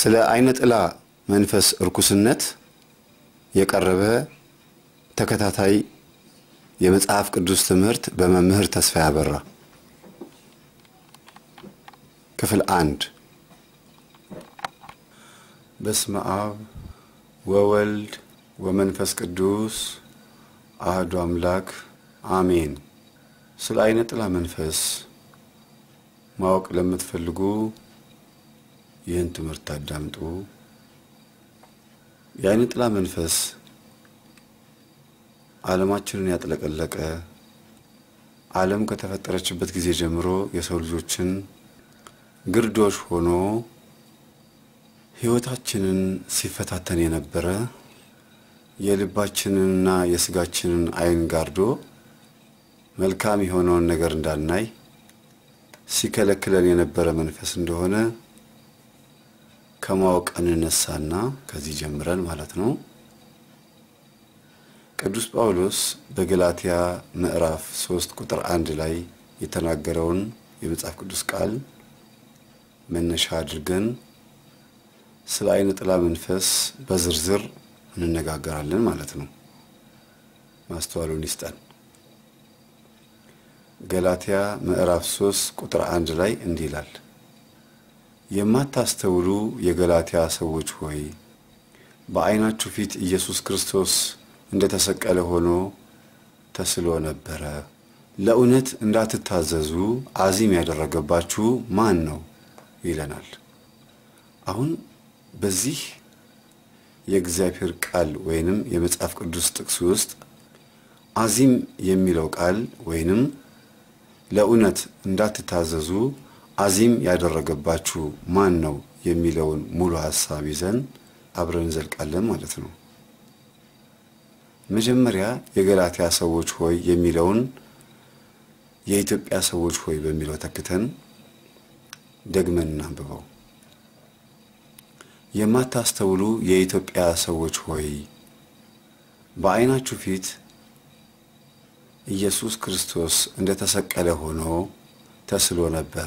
ስለ አይነ ጥላ መንፈስ እርኩስነት የቀረበ ተከታታይ የመጽሐፍ ቅዱስ ትምህርት በመምህር ተስፋ ያበራ ክፍል አንድ በስመ አብ ወወልድ ወመንፈስ ቅዱስ አህዱ አምላክ አሜን። ስለ አይነ ጥላ መንፈስ ማወቅ ለምትፈልጉ ይህን ትምህርት አዳምጡ። የአይነ ጥላ መንፈስ ዓለማችንን ያጥለቀለቀ ዓለም ከተፈጠረችበት ጊዜ ጀምሮ የሰው ልጆችን ግርዶሽ ሆኖ ሕይወታችንን ሲፈታተን የነበረ የልባችንንና የስጋችንን ዓይን ጋርዶ መልካም የሆነውን ነገር እንዳናይ ሲከለክለን የነበረ መንፈስ እንደሆነ ከማወቅ እንነሳና ከዚህ ጀምረን ማለት ነው። ቅዱስ ጳውሎስ በገላትያ ምዕራፍ ሶስት ቁጥር አንድ ላይ የተናገረውን የመጽሐፍ ቅዱስ ቃል መነሻ አድርገን ስለ አይነ ጥላ መንፈስ በዝርዝር እንነጋገራለን ማለት ነው። ማስተዋሉን ይስጠን። ገላትያ ምዕራፍ 3 ቁጥር አንድ ላይ እንዲህ ይላል፣ የማታስተውሉ የገላትያ ሰዎች ሆይ በዓይናችሁ ፊት ኢየሱስ ክርስቶስ እንደተሰቀለ ሆኖ ተስሎ ነበረ። ለእውነት እንዳትታዘዙ አዚም ያደረገባችሁ ማን ነው ይለናል። አሁን በዚህ የእግዚአብሔር ቃል ወይንም የመጽሐፍ ቅዱስ ጥቅስ ውስጥ አዚም የሚለው ቃል ወይንም ለእውነት እንዳትታዘዙ አዚም ያደረገባችሁ ማን ነው የሚለውን ሙሉ ሐሳብ ይዘን አብረን እንዘልቃለን ማለት ነው። መጀመሪያ የገላትያ ሰዎች ሆይ የሚለውን የኢትዮጵያ ሰዎች ሆይ በሚለው ተክተን ደግመን እናንብበው። የማታስተውሉ የኢትዮጵያ ሰዎች ሆይ በዓይናችሁ ፊት ኢየሱስ ክርስቶስ እንደተሰቀለ ሆኖ ተስሎ ነበረ።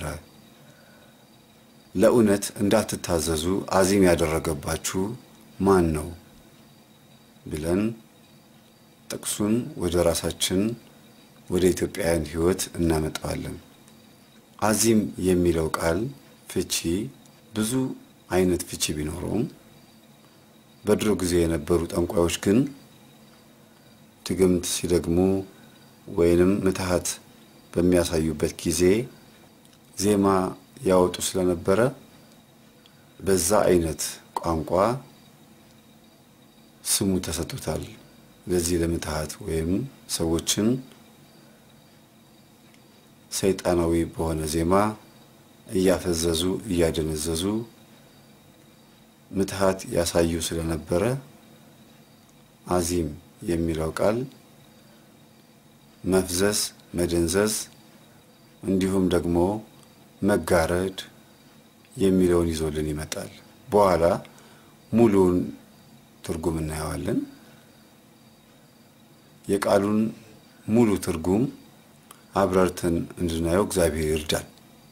ለእውነት እንዳትታዘዙ አዚም ያደረገባችሁ ማን ነው ብለን ጥቅሱን ወደ ራሳችን ወደ ኢትዮጵያውያን ሕይወት እናመጣዋለን። አዚም የሚለው ቃል ፍቺ ብዙ አይነት ፍቺ ቢኖረውም በድሮ ጊዜ የነበሩ ጠንቋዮች ግን ድግምት ሲደግሙ ወይንም ምትሃት በሚያሳዩበት ጊዜ ዜማ ያወጡ ስለነበረ በዛ አይነት ቋንቋ ስሙ ተሰጥቶታል። ለዚህ ለምትሃት ወይም ሰዎችን ሰይጣናዊ በሆነ ዜማ እያፈዘዙ እያደነዘዙ ምትሃት ያሳዩ ስለነበረ አዚም የሚለው ቃል መፍዘዝ፣ መደንዘዝ እንዲሁም ደግሞ መጋረድ የሚለውን ይዞልን ይመጣል። በኋላ ሙሉውን ትርጉም እናየዋለን። የቃሉን ሙሉ ትርጉም አብራርተን እንድናየው እግዚአብሔር ይርዳል።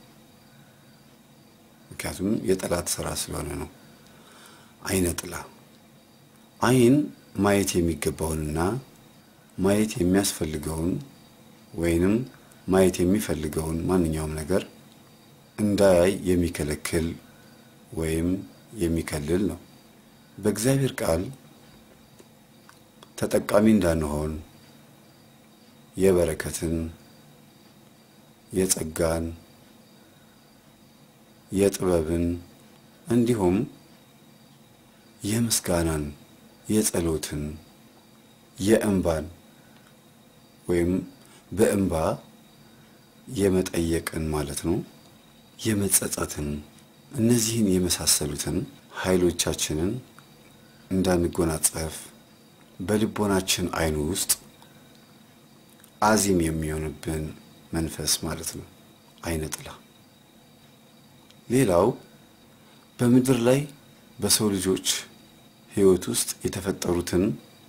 ምክንያቱም የጠላት ስራ ስለሆነ ነው። አይነ ጥላ አይን ማየት የሚገባውንና ማየት የሚያስፈልገውን ወይንም ማየት የሚፈልገውን ማንኛውም ነገር እንዳያይ የሚከለክል ወይም የሚከልል ነው። በእግዚአብሔር ቃል ተጠቃሚ እንዳንሆን የበረከትን፣ የጸጋን፣ የጥበብን እንዲሁም የምስጋናን፣ የጸሎትን፣ የእንባን ወይም በእንባ የመጠየቅን ማለት ነው የመጸጸትን እነዚህን የመሳሰሉትን ኃይሎቻችንን እንዳንጎናጸፍ በልቦናችን አይኑ ውስጥ አዚም የሚሆንብን መንፈስ ማለት ነው አይነ ጥላ። ሌላው በምድር ላይ በሰው ልጆች ሕይወት ውስጥ የተፈጠሩትን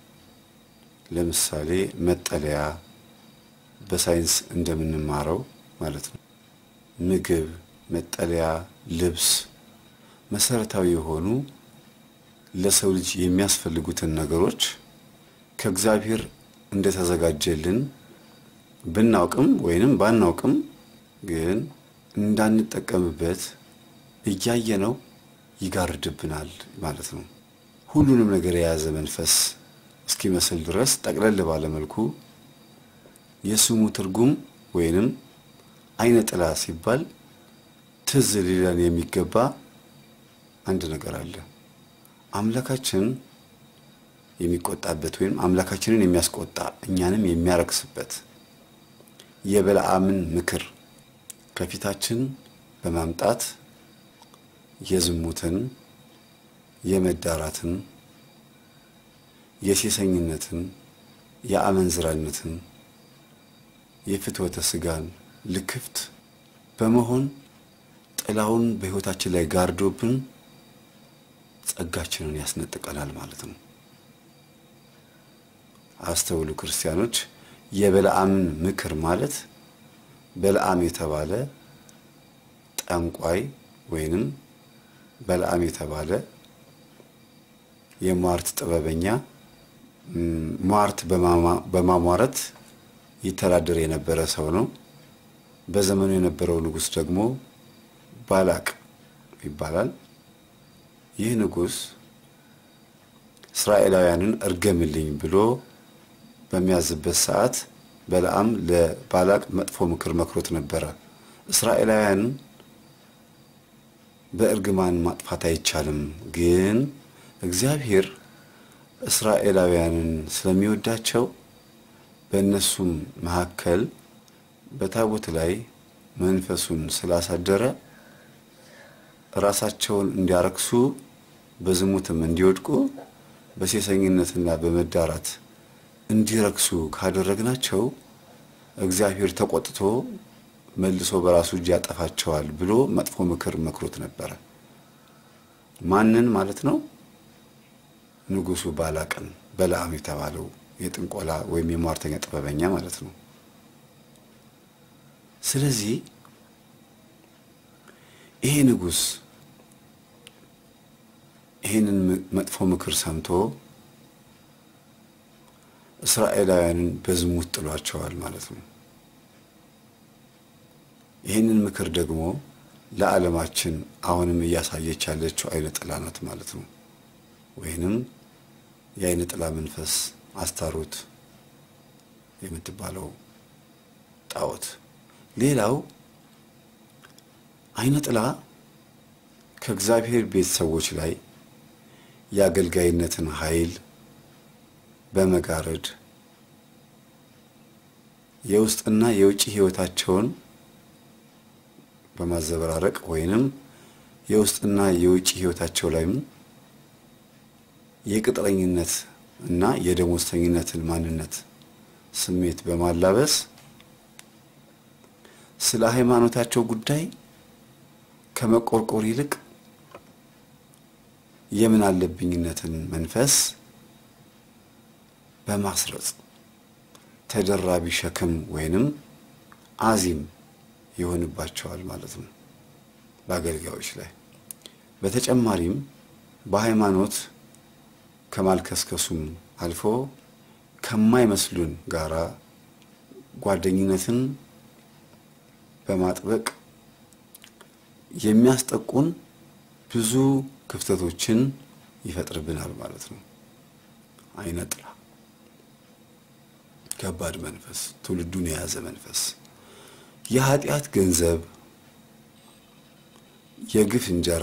ለምሳሌ መጠለያ በሳይንስ እንደምንማረው ማለት ነው ምግብ፣ መጠለያ፣ ልብስ መሰረታዊ የሆኑ ለሰው ልጅ የሚያስፈልጉትን ነገሮች ከእግዚአብሔር እንደተዘጋጀልን ብናውቅም ወይንም ባናውቅም ግን እንዳንጠቀምበት እያየነው ይጋርድብናል ማለት ነው። ሁሉንም ነገር የያዘ መንፈስ እስኪመስል ድረስ ጠቅለል ባለ መልኩ የስሙ ትርጉም ወይንም አይነ ጥላ ሲባል ትዝ ሊለን የሚገባ አንድ ነገር አለ። አምላካችን የሚቆጣበት ወይም አምላካችንን የሚያስቆጣ እኛንም የሚያረክስበት የበለዓምን ምክር ከፊታችን በማምጣት የዝሙትን፣ የመዳራትን፣ የሴሰኝነትን፣ የአመንዝራነትን፣ የፍትወተ ስጋን ልክፍት በመሆን ጥላውን በሕይወታችን ላይ ጋርዶብን ጸጋችንን ያስነጥቀናል ማለት ነው። አስተውሉ ክርስቲያኖች። የበለዓምን ምክር ማለት በለዓም የተባለ ጠንቋይ ወይንም በለዓም የተባለ የሟርት ጥበበኛ ሟርት በማሟረት ይተዳደር የነበረ ሰው ነው። በዘመኑ የነበረው ንጉሥ ደግሞ ባላቅ ይባላል። ይህ ንጉሥ እስራኤላውያንን እርገምልኝ ብሎ በሚያዝበት ሰዓት በለዓም ለባላቅ መጥፎ ምክር መክሮት ነበረ። እስራኤላውያን በእርግማን ማጥፋት አይቻልም፣ ግን እግዚአብሔር እስራኤላውያንን ስለሚወዳቸው በእነሱም መካከል በታቦት ላይ መንፈሱን ስላሳደረ ራሳቸውን እንዲያረክሱ በዝሙትም እንዲወድቁ በሴሰኝነትና በመዳራት እንዲረክሱ ካደረግናቸው እግዚአብሔር ተቆጥቶ መልሶ በራሱ እጅ ያጠፋቸዋል ብሎ መጥፎ ምክር መክሮት ነበረ። ማንን ማለት ነው? ንጉሡ ባላቅን፣ በለዓም የተባለው የጥንቆላ ወይም የሟርተኛ ጥበበኛ ማለት ነው። ስለዚህ ይሄ ንጉሥ ይህንን መጥፎ ምክር ሰምቶ እስራኤላውያንን በዝሙት ጥሏቸዋል ማለት ነው። ይህንን ምክር ደግሞ ለዓለማችን አሁንም እያሳየች ያለችው አይነ ጥላ ናት ማለት ነው። ወይንም የአይነ ጥላ መንፈስ አስታሮት የምትባለው ጣዖት። ሌላው አይነ ጥላ ከእግዚአብሔር ቤት ሰዎች ላይ የአገልጋይነትን ኃይል በመጋረድ የውስጥና የውጭ ሕይወታቸውን በማዘበራረቅ ወይንም የውስጥና የውጭ ሕይወታቸው ላይም የቅጥረኝነት እና የደሞዝተኝነትን ማንነት ስሜት በማላበስ ስለ ሃይማኖታቸው ጉዳይ ከመቆርቆር ይልቅ የምን አለብኝነትን መንፈስ በማስረጽ ተደራቢ ሸክም ወይንም አዚም ይሆንባቸዋል ማለት ነው በአገልጋዮች ላይ። በተጨማሪም በሃይማኖት ከማልከስከሱም አልፎ ከማይመስሉን ጋራ ጓደኝነትን በማጥበቅ የሚያስጠቁን ብዙ ክፍተቶችን ይፈጥርብናል ማለት ነው። አይነ ጥላ ከባድ መንፈስ፣ ትውልዱን የያዘ መንፈስ፣ የኃጢአት ገንዘብ፣ የግፍ እንጀራ፣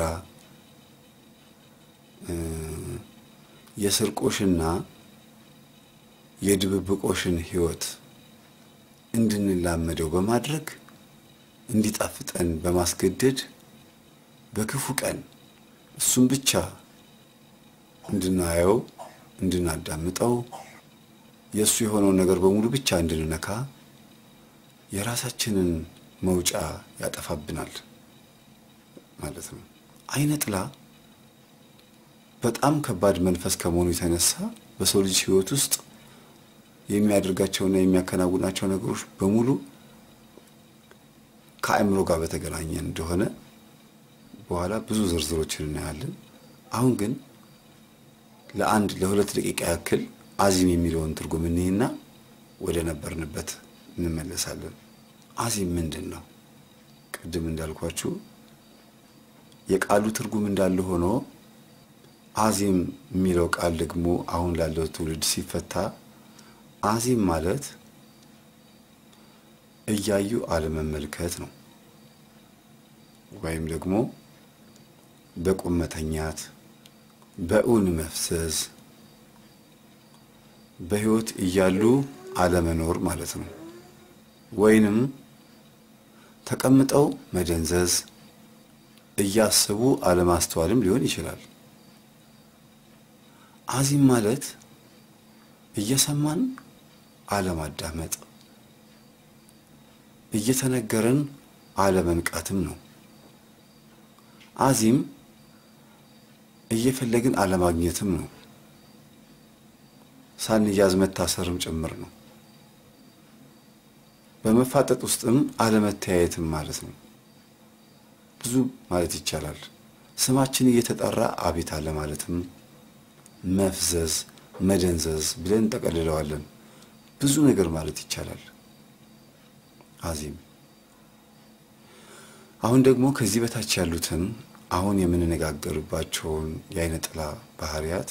የስርቆሽና የድብብቆሽን ሕይወት እንድንላመደው በማድረግ እንዲጣፍጠን በማስገደድ በክፉ ቀን እሱም ብቻ እንድናየው እንድናዳምጠው የእሱ የሆነውን ነገር በሙሉ ብቻ እንድንነካ የራሳችንን መውጫ ያጠፋብናል ማለት ነው። አይነ ጥላ በጣም ከባድ መንፈስ ከመሆኑ የተነሳ በሰው ልጅ ሕይወት ውስጥ የሚያደርጋቸውና የሚያከናውናቸው ነገሮች በሙሉ ከአእምሮ ጋር በተገናኘ እንደሆነ በኋላ ብዙ ዝርዝሮችን እናያለን። አሁን ግን ለአንድ ለሁለት ደቂቃ ያክል አዚም የሚለውን ትርጉም እኒህና ወደ ነበርንበት እንመለሳለን። አዚም ምንድን ነው? ቅድም እንዳልኳችሁ የቃሉ ትርጉም እንዳለ ሆኖ አዚም የሚለው ቃል ደግሞ አሁን ላለው ትውልድ ሲፈታ አዚም ማለት እያዩ አለመመልከት ነው። ወይም ደግሞ በቁም መተኛት፣ በእውን መፍሰስ፣ በሕይወት እያሉ አለመኖር ማለት ነው። ወይንም ተቀምጠው መደንዘዝ፣ እያሰቡ አለማስተዋልም ሊሆን ይችላል። አዚም ማለት እየሰማን አለማዳመጥ፣ እየተነገረን አለመንቃትም ነው። አዚም እየፈለግን አለማግኘትም ነው። ሳንያዝ መታሰርም ጭምር ነው። በመፋጠጥ ውስጥም አለመተያየትም ማለት ነው። ብዙ ማለት ይቻላል። ስማችን እየተጠራ አቤት አለ ማለትም መፍዘዝ፣ መደንዘዝ ብለን እንጠቀልለዋለን። ብዙ ነገር ማለት ይቻላል። አዚም አሁን ደግሞ ከዚህ በታች ያሉትን አሁን የምንነጋገርባቸውን የአይነ ጥላ ባህሪያት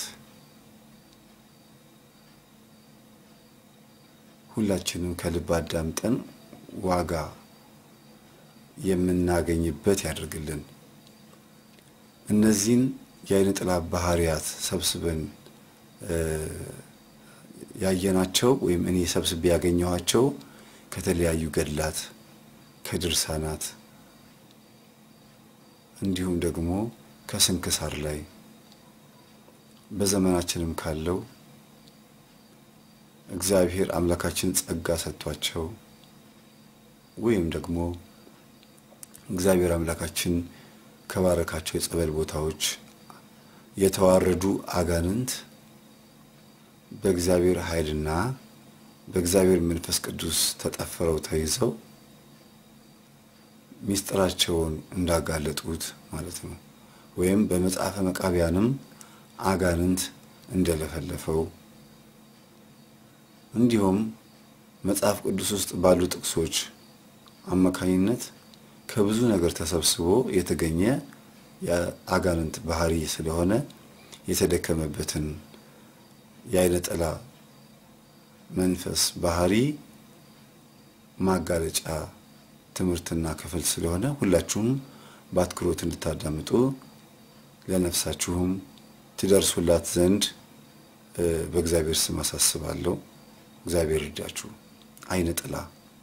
ሁላችንም ከልብ አዳምጠን ዋጋ የምናገኝበት ያደርግልን። እነዚህን የአይነ ጥላ ባህሪያት ሰብስበን ያየናቸው ወይም እኔ ሰብስቤ ያገኘኋቸው ከተለያዩ ገድላት፣ ከድርሳናት እንዲሁም ደግሞ ከስንክሳር ላይ በዘመናችንም ካለው እግዚአብሔር አምላካችን ጸጋ ሰጥቷቸው ወይም ደግሞ እግዚአብሔር አምላካችን ከባረካቸው የጸበል ቦታዎች የተዋረዱ አጋንንት በእግዚአብሔር ኃይልና በእግዚአብሔር መንፈስ ቅዱስ ተጠፍረው ተይዘው ሚስጥራቸውን እንዳጋለጡት ማለት ነው። ወይም በመጽሐፈ መቃቢያንም አጋንንት እንደለፈለፈው እንዲሁም መጽሐፍ ቅዱስ ውስጥ ባሉ ጥቅሶች አማካኝነት ከብዙ ነገር ተሰብስቦ የተገኘ የአጋንንት ባህሪ ስለሆነ የተደከመበትን የአይነ ጥላ መንፈስ ባህሪ ማጋለጫ ትምህርትና ክፍል ስለሆነ ሁላችሁም በአትኩሮት እንድታዳምጡ ለነፍሳችሁም ትደርሱላት ዘንድ በእግዚአብሔር ስም አሳስባለሁ። እግዚአብሔር ይርዳችሁ። አይነ ጥላ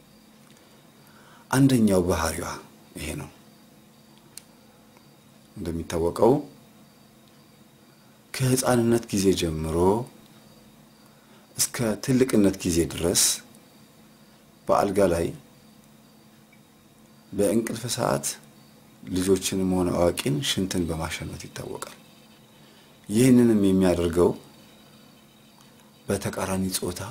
አንደኛው ባህሪዋ ይሄ ነው። እንደሚታወቀው ከሕፃንነት ጊዜ ጀምሮ እስከ ትልቅነት ጊዜ ድረስ በአልጋ ላይ በእንቅልፍ ሰዓት ልጆችንም ሆነ አዋቂን ሽንትን በማሸናት ይታወቃል። ይህንንም የሚያደርገው በተቃራኒ ጾታ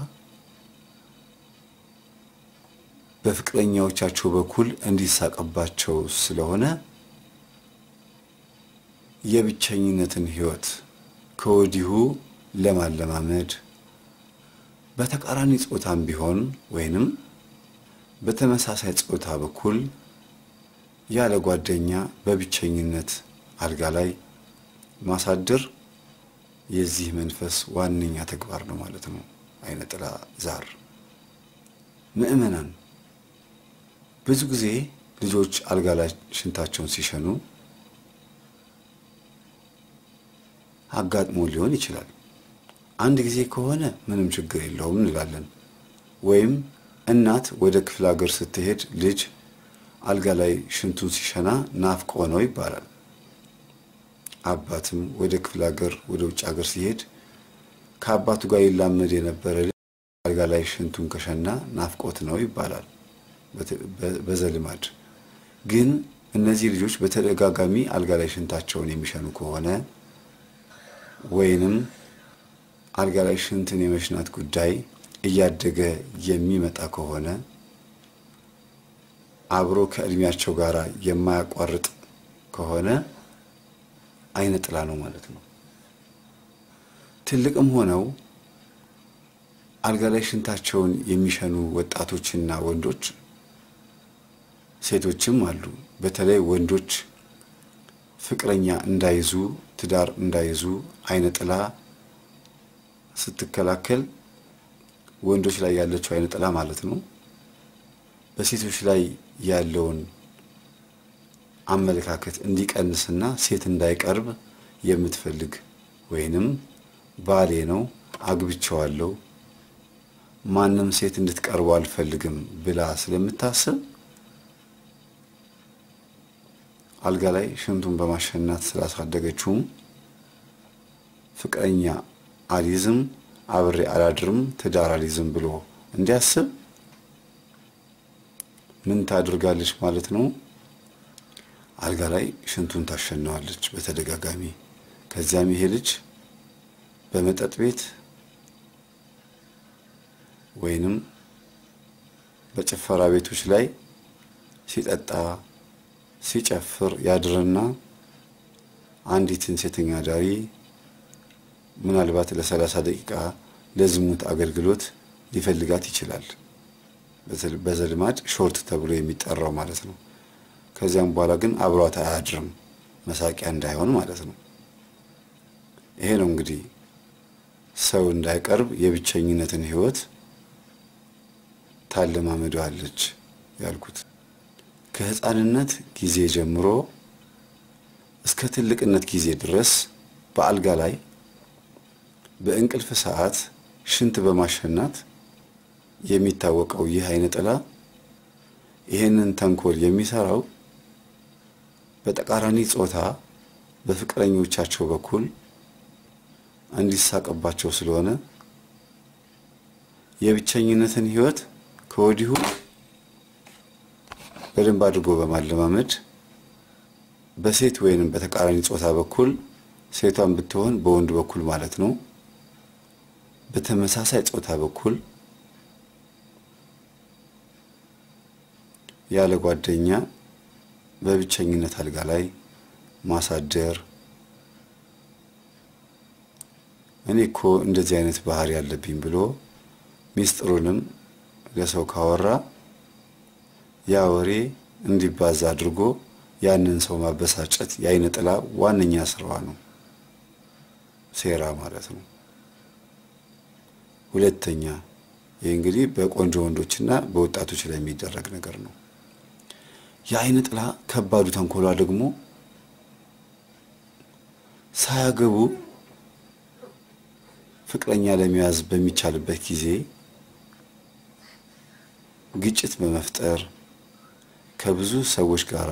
በፍቅረኛዎቻቸው በኩል እንዲሳቅባቸው ስለሆነ የብቸኝነትን ሕይወት ከወዲሁ ለማለማመድ በተቃራኒ ጾታም ቢሆን ወይንም በተመሳሳይ ጾታ በኩል ያለ ጓደኛ በብቸኝነት አልጋ ላይ ማሳደር የዚህ መንፈስ ዋነኛ ተግባር ነው ማለት ነው። አይነ ጥላ ዛር ምእመናን ብዙ ጊዜ ልጆች አልጋ ላይ ሽንታቸውን ሲሸኑ አጋጥሞ ሊሆን ይችላል። አንድ ጊዜ ከሆነ ምንም ችግር የለውም እንላለን። ወይም እናት ወደ ክፍለ ሀገር ስትሄድ ልጅ አልጋ ላይ ሽንቱን ሲሸና ናፍቆ ነው ይባላል። አባትም ወደ ክፍለ ሀገር ወደ ውጭ ሀገር ሲሄድ ከአባቱ ጋር ይላመድ የነበረ ልጅ አልጋ ላይ ሽንቱን ከሸና ናፍቆት ነው ይባላል በዘልማድ። ግን እነዚህ ልጆች በተደጋጋሚ አልጋ ላይ ሽንታቸውን የሚሸኑ ከሆነ ወይንም አልጋ ላይ ሽንትን የመሽናት ጉዳይ እያደገ የሚመጣ ከሆነ አብሮ ከእድሜያቸው ጋር የማያቋርጥ ከሆነ አይነ ጥላ ነው ማለት ነው። ትልቅም ሆነው አልጋ ላይ ሽንታቸውን የሚሸኑ ወጣቶችና ወንዶች ሴቶችም አሉ። በተለይ ወንዶች ፍቅረኛ እንዳይዙ ትዳር እንዳይዙ አይነ ጥላ ስትከላከል ወንዶች ላይ ያለችው አይነ ጥላ ማለት ነው በሴቶች ላይ ያለውን አመለካከት እንዲቀንስና ሴት እንዳይቀርብ የምትፈልግ ወይንም ባሌ ነው አግብቼዋለሁ ማንም ሴት እንድትቀርበው አልፈልግም ብላ ስለምታስብ አልጋ ላይ ሽንቱን በማሸናት ስላሳደገችውም ፍቅረኛ አሊዝም አብሬ አላድርም ትዳር አሊዝም ብሎ እንዲያስብ ምን ታደርጋለች ማለት ነው? አልጋ ላይ ሽንቱን ታሸናዋለች በተደጋጋሚ። ከዚያም ይሄ ልጅ በመጠጥ ቤት ወይንም በጭፈራ ቤቶች ላይ ሲጠጣ ሲጨፍር ያድርና አንዲትን ሴተኛ ዳሪ ምናልባት ለሰላሳ ደቂቃ ለዝሙት አገልግሎት ሊፈልጋት ይችላል። በዘልማድ ሾርት ተብሎ የሚጠራው ማለት ነው። ከዚያም በኋላ ግን አብሯት አያድርም፣ መሳቂያ እንዳይሆን ማለት ነው። ይሄ ነው እንግዲህ ሰው እንዳይቀርብ የብቸኝነትን ሕይወት ታለማመደዋለች ያልኩት። ከሕፃንነት ጊዜ ጀምሮ እስከ ትልቅነት ጊዜ ድረስ በአልጋ ላይ በእንቅልፍ ሰዓት ሽንት በማሸናት የሚታወቀው ይህ አይነ ጥላ ይህንን ተንኮል የሚሰራው በተቃራኒ ጾታ በፍቅረኞቻቸው በኩል እንዲሳቅባቸው ስለሆነ የብቸኝነትን ሕይወት ከወዲሁ በደንብ አድርጎ በማለማመድ በሴት ወይንም በተቃራኒ ጾታ በኩል ሴቷን ብትሆን በወንድ በኩል ማለት ነው በተመሳሳይ ጾታ በኩል ያለ ጓደኛ በብቸኝነት አልጋ ላይ ማሳደር። እኔ እኮ እንደዚህ አይነት ባህሪ ያለብኝ ብሎ ሚስጥሩንም ለሰው ካወራ ያ ወሬ እንዲባዛ አድርጎ ያንን ሰው ማበሳጨት የአይነ ጥላ ዋነኛ ስራዋ ነው፣ ሴራ ማለት ነው። ሁለተኛ ይህ እንግዲህ በቆንጆ ወንዶችና በወጣቶች ላይ የሚደረግ ነገር ነው። የአይነ ጥላ ከባዱ ተንኮሏ ደግሞ ሳያገቡ ፍቅረኛ ለመያዝ በሚቻልበት ጊዜ ግጭት በመፍጠር ከብዙ ሰዎች ጋር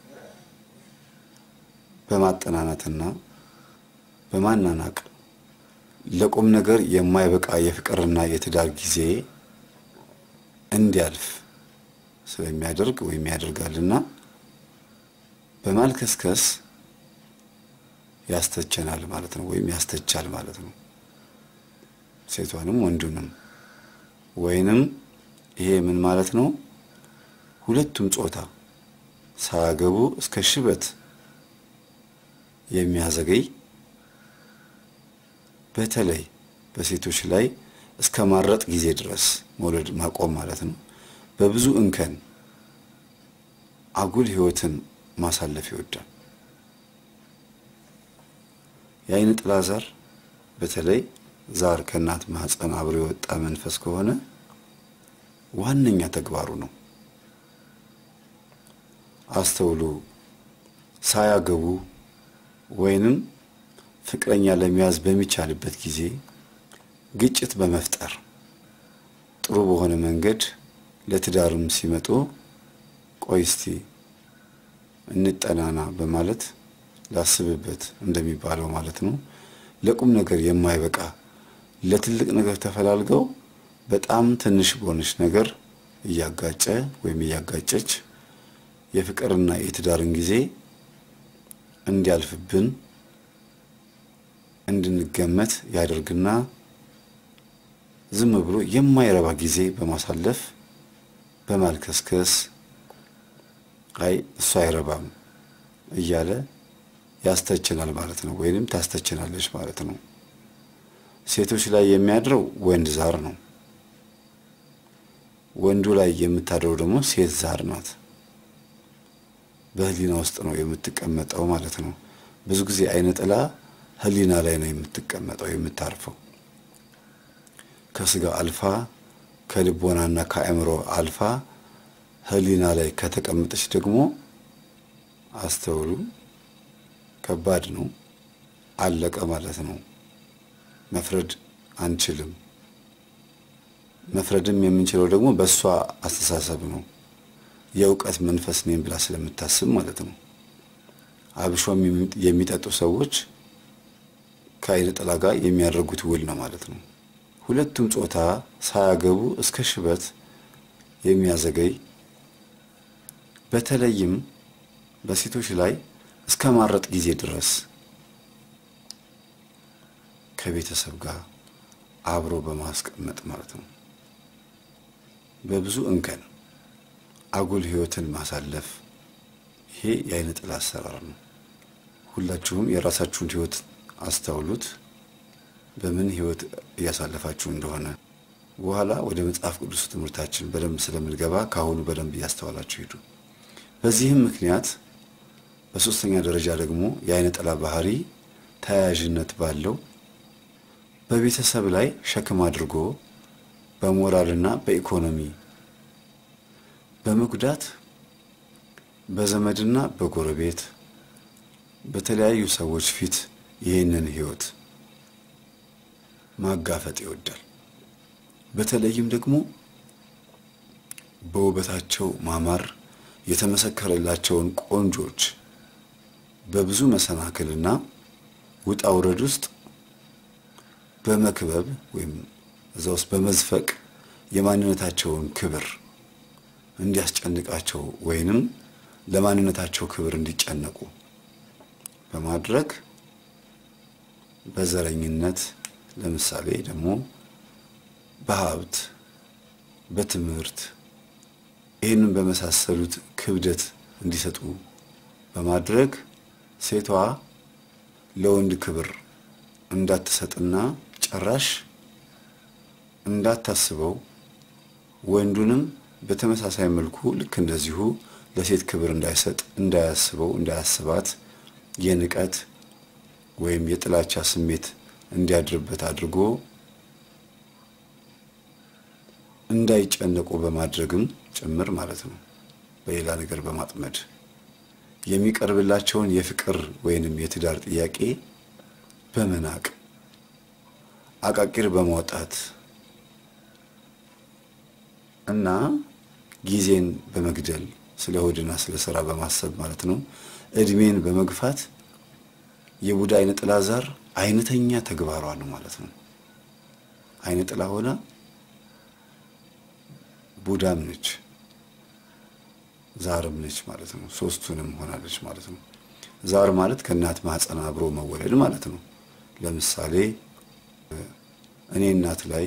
በማጠናናትና በማናናቅ ለቁም ነገር የማይበቃ የፍቅርና የትዳር ጊዜ እንዲያልፍ ስለሚያደርግ ወይም ያደርጋልና በማልከስከስ ያስተቸናል ማለት ነው፣ ወይም ያስተቻል ማለት ነው። ሴቷንም ወንዱንም ወይንም ይሄ ምን ማለት ነው? ሁለቱም ጾታ ሳያገቡ እስከ ሽበት የሚያዘገይ በተለይ በሴቶች ላይ እስከ ማረጥ ጊዜ ድረስ መውለድ ማቆም ማለት ነው። በብዙ እንከን አጉል ሕይወትን ማሳለፍ ይወዳል። የአይነ ጥላ ዛር በተለይ ዛር ከእናት ማህፀን አብሮ የወጣ መንፈስ ከሆነ ዋነኛ ተግባሩ ነው። አስተውሉ። ሳያገቡ ወይንም ፍቅረኛ ለመያዝ በሚቻልበት ጊዜ ግጭት በመፍጠር ጥሩ በሆነ መንገድ ለትዳርም ሲመጡ ቆይ እስቲ እንጠናና በማለት ላስብበት እንደሚባለው ማለት ነው። ለቁም ነገር የማይበቃ ለትልቅ ነገር ተፈላልገው በጣም ትንሽ በሆነች ነገር እያጋጨ ወይም እያጋጨች የፍቅርና የትዳርን ጊዜ እንዲያልፍብን እንድንገመት ያደርግና ዝም ብሎ የማይረባ ጊዜ በማሳለፍ በማልከስከስ አይ እሱ አይረባም እያለ ያስተችናል ማለት ነው፣ ወይንም ታስተችናለች ማለት ነው። ሴቶች ላይ የሚያድረው ወንድ ዛር ነው። ወንዱ ላይ የምታድረው ደግሞ ሴት ዛር ናት። በህሊና ውስጥ ነው የምትቀመጠው ማለት ነው። ብዙ ጊዜ አይነ ጥላ ህሊና ላይ ነው የምትቀመጠው የምታርፈው። ከስጋ አልፋ ከልቦናና ከአእምሮ አልፋ ህሊና ላይ ከተቀመጠች ደግሞ አስተውሉ፣ ከባድ ነው። አለቀ ማለት ነው። መፍረድ አንችልም። መፍረድም የምንችለው ደግሞ በእሷ አስተሳሰብ ነው። የእውቀት መንፈስ ነኝ ብላ ስለምታስብ ማለት ነው። አብሾም የሚጠጡ ሰዎች ከአይነ ጥላ ጋር የሚያደርጉት ውል ነው ማለት ነው። ሁለቱም ጾታ ሳያገቡ እስከ ሽበት የሚያዘገይ በተለይም በሴቶች ላይ እስከ ማረጥ ጊዜ ድረስ ከቤተሰብ ጋር አብሮ በማስቀመጥ ማለት ነው። በብዙ እንከን አጉል ህይወትን ማሳለፍ ይሄ የአይነ ጥላ አሰራር ነው። ሁላችሁም የራሳችሁን ህይወት አስተውሉት፣ በምን ህይወት እያሳለፋችሁ እንደሆነ። በኋላ ወደ መጽሐፍ ቅዱስ ትምህርታችን በደንብ ስለምንገባ ከአሁኑ በደንብ እያስተዋላችሁ ሂዱ። በዚህም ምክንያት በሶስተኛ ደረጃ ደግሞ የአይነ ጥላ ባህሪ ተያያዥነት ባለው በቤተሰብ ላይ ሸክም አድርጎ በሞራልና በኢኮኖሚ በመጉዳት በዘመድና በጎረቤት በተለያዩ ሰዎች ፊት ይህንን ህይወት ማጋፈጥ ይወዳል። በተለይም ደግሞ በውበታቸው ማማር የተመሰከረላቸውን ቆንጆች በብዙ መሰናክልና ውጣ ውረድ ውስጥ በመክበብ ወይም እዛ ውስጥ በመዝፈቅ የማንነታቸውን ክብር እንዲያስጨንቃቸው ወይንም ለማንነታቸው ክብር እንዲጨነቁ በማድረግ በዘረኝነት ለምሳሌ ደግሞ በሀብት፣ በትምህርት ይህንን በመሳሰሉት ክብደት እንዲሰጡ በማድረግ ሴቷ ለወንድ ክብር እንዳትሰጥና ጭራሽ እንዳታስበው ወንዱንም በተመሳሳይ መልኩ ልክ እንደዚሁ ለሴት ክብር እንዳይሰጥ፣ እንዳያስበው፣ እንዳያስባት የንቀት ወይም የጥላቻ ስሜት እንዲያድርበት አድርጎ እንዳይጨነቁ በማድረግም ጭምር ማለት ነው። በሌላ ነገር በማጥመድ የሚቀርብላቸውን የፍቅር ወይንም የትዳር ጥያቄ በመናቅ አቃቂር በማውጣት እና ጊዜን በመግደል ስለ ሆድና ስለ ስራ በማሰብ ማለት ነው። እድሜን በመግፋት የቡዳ አይነ ጥላ ዛር አይነተኛ ተግባሯ ነው ማለት ነው። አይነ ጥላ ሆና ቡዳም ነች ዛርም ነች ማለት ነው። ሶስቱንም ሆናለች ማለት ነው። ዛር ማለት ከእናት ማህፀን አብሮ መወለድ ማለት ነው። ለምሳሌ እኔ እናት ላይ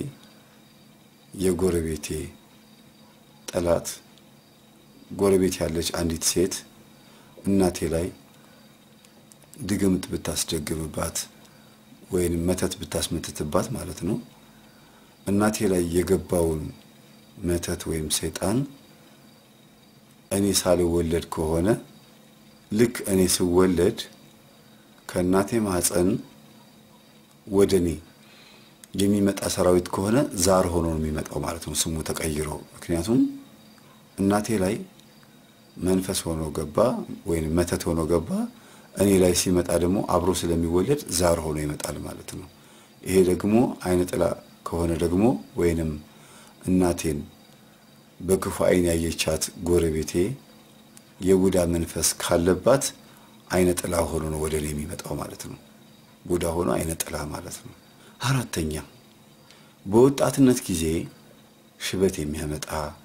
የጎረቤቴ ጠላት ጎረቤት ያለች አንዲት ሴት እናቴ ላይ ድግምት ብታስደግምባት ወይንም መተት ብታስመትትባት ማለት ነው እናቴ ላይ የገባውን መተት ወይም ሰይጣን እኔ ሳልወለድ ከሆነ ልክ እኔ ስወለድ ከእናቴ ማህፀን ወደ እኔ የሚመጣ ሰራዊት ከሆነ ዛር ሆኖ ነው የሚመጣው ማለት ነው፣ ስሙ ተቀይሮ። ምክንያቱም እናቴ ላይ መንፈስ ሆኖ ገባ ወይም መተት ሆኖ ገባ፣ እኔ ላይ ሲመጣ ደግሞ አብሮ ስለሚወለድ ዛር ሆኖ ይመጣል ማለት ነው። ይሄ ደግሞ አይነ ጥላ ከሆነ ደግሞ ወይንም እናቴን በክፉ አይን ያየቻት ጎረቤቴ የቡዳ መንፈስ ካለባት አይነ ጥላ ሆኖ ነው ወደ እኔ የሚመጣው ማለት ነው። ቡዳ ሆኖ አይነ ጥላ ማለት ነው። አራተኛ በወጣትነት ጊዜ ሽበት የሚያመጣ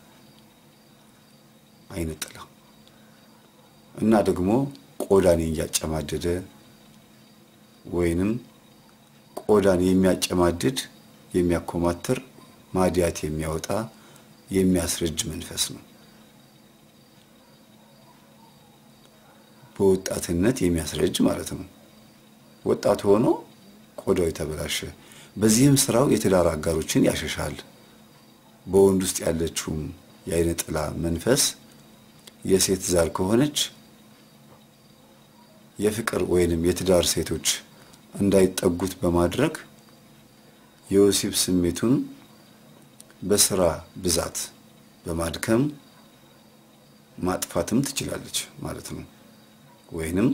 አይነ ጥላ እና ደግሞ ቆዳን እያጨማደደ ወይንም ቆዳን የሚያጨማድድ የሚያኮማትር ማዲያት የሚያወጣ የሚያስረጅ መንፈስ ነው። በወጣትነት የሚያስረጅ ማለት ነው። ወጣት ሆኖ ቆዳው የተበላሸ፣ በዚህም ስራው የትዳር አጋሮችን ያሸሻል። በወንድ ውስጥ ያለችውም የአይነ ጥላ መንፈስ የሴት ዛር ከሆነች የፍቅር ወይንም የትዳር ሴቶች እንዳይጠጉት በማድረግ የወሲብ ስሜቱን በስራ ብዛት በማድከም ማጥፋትም ትችላለች ማለት ነው። ወይንም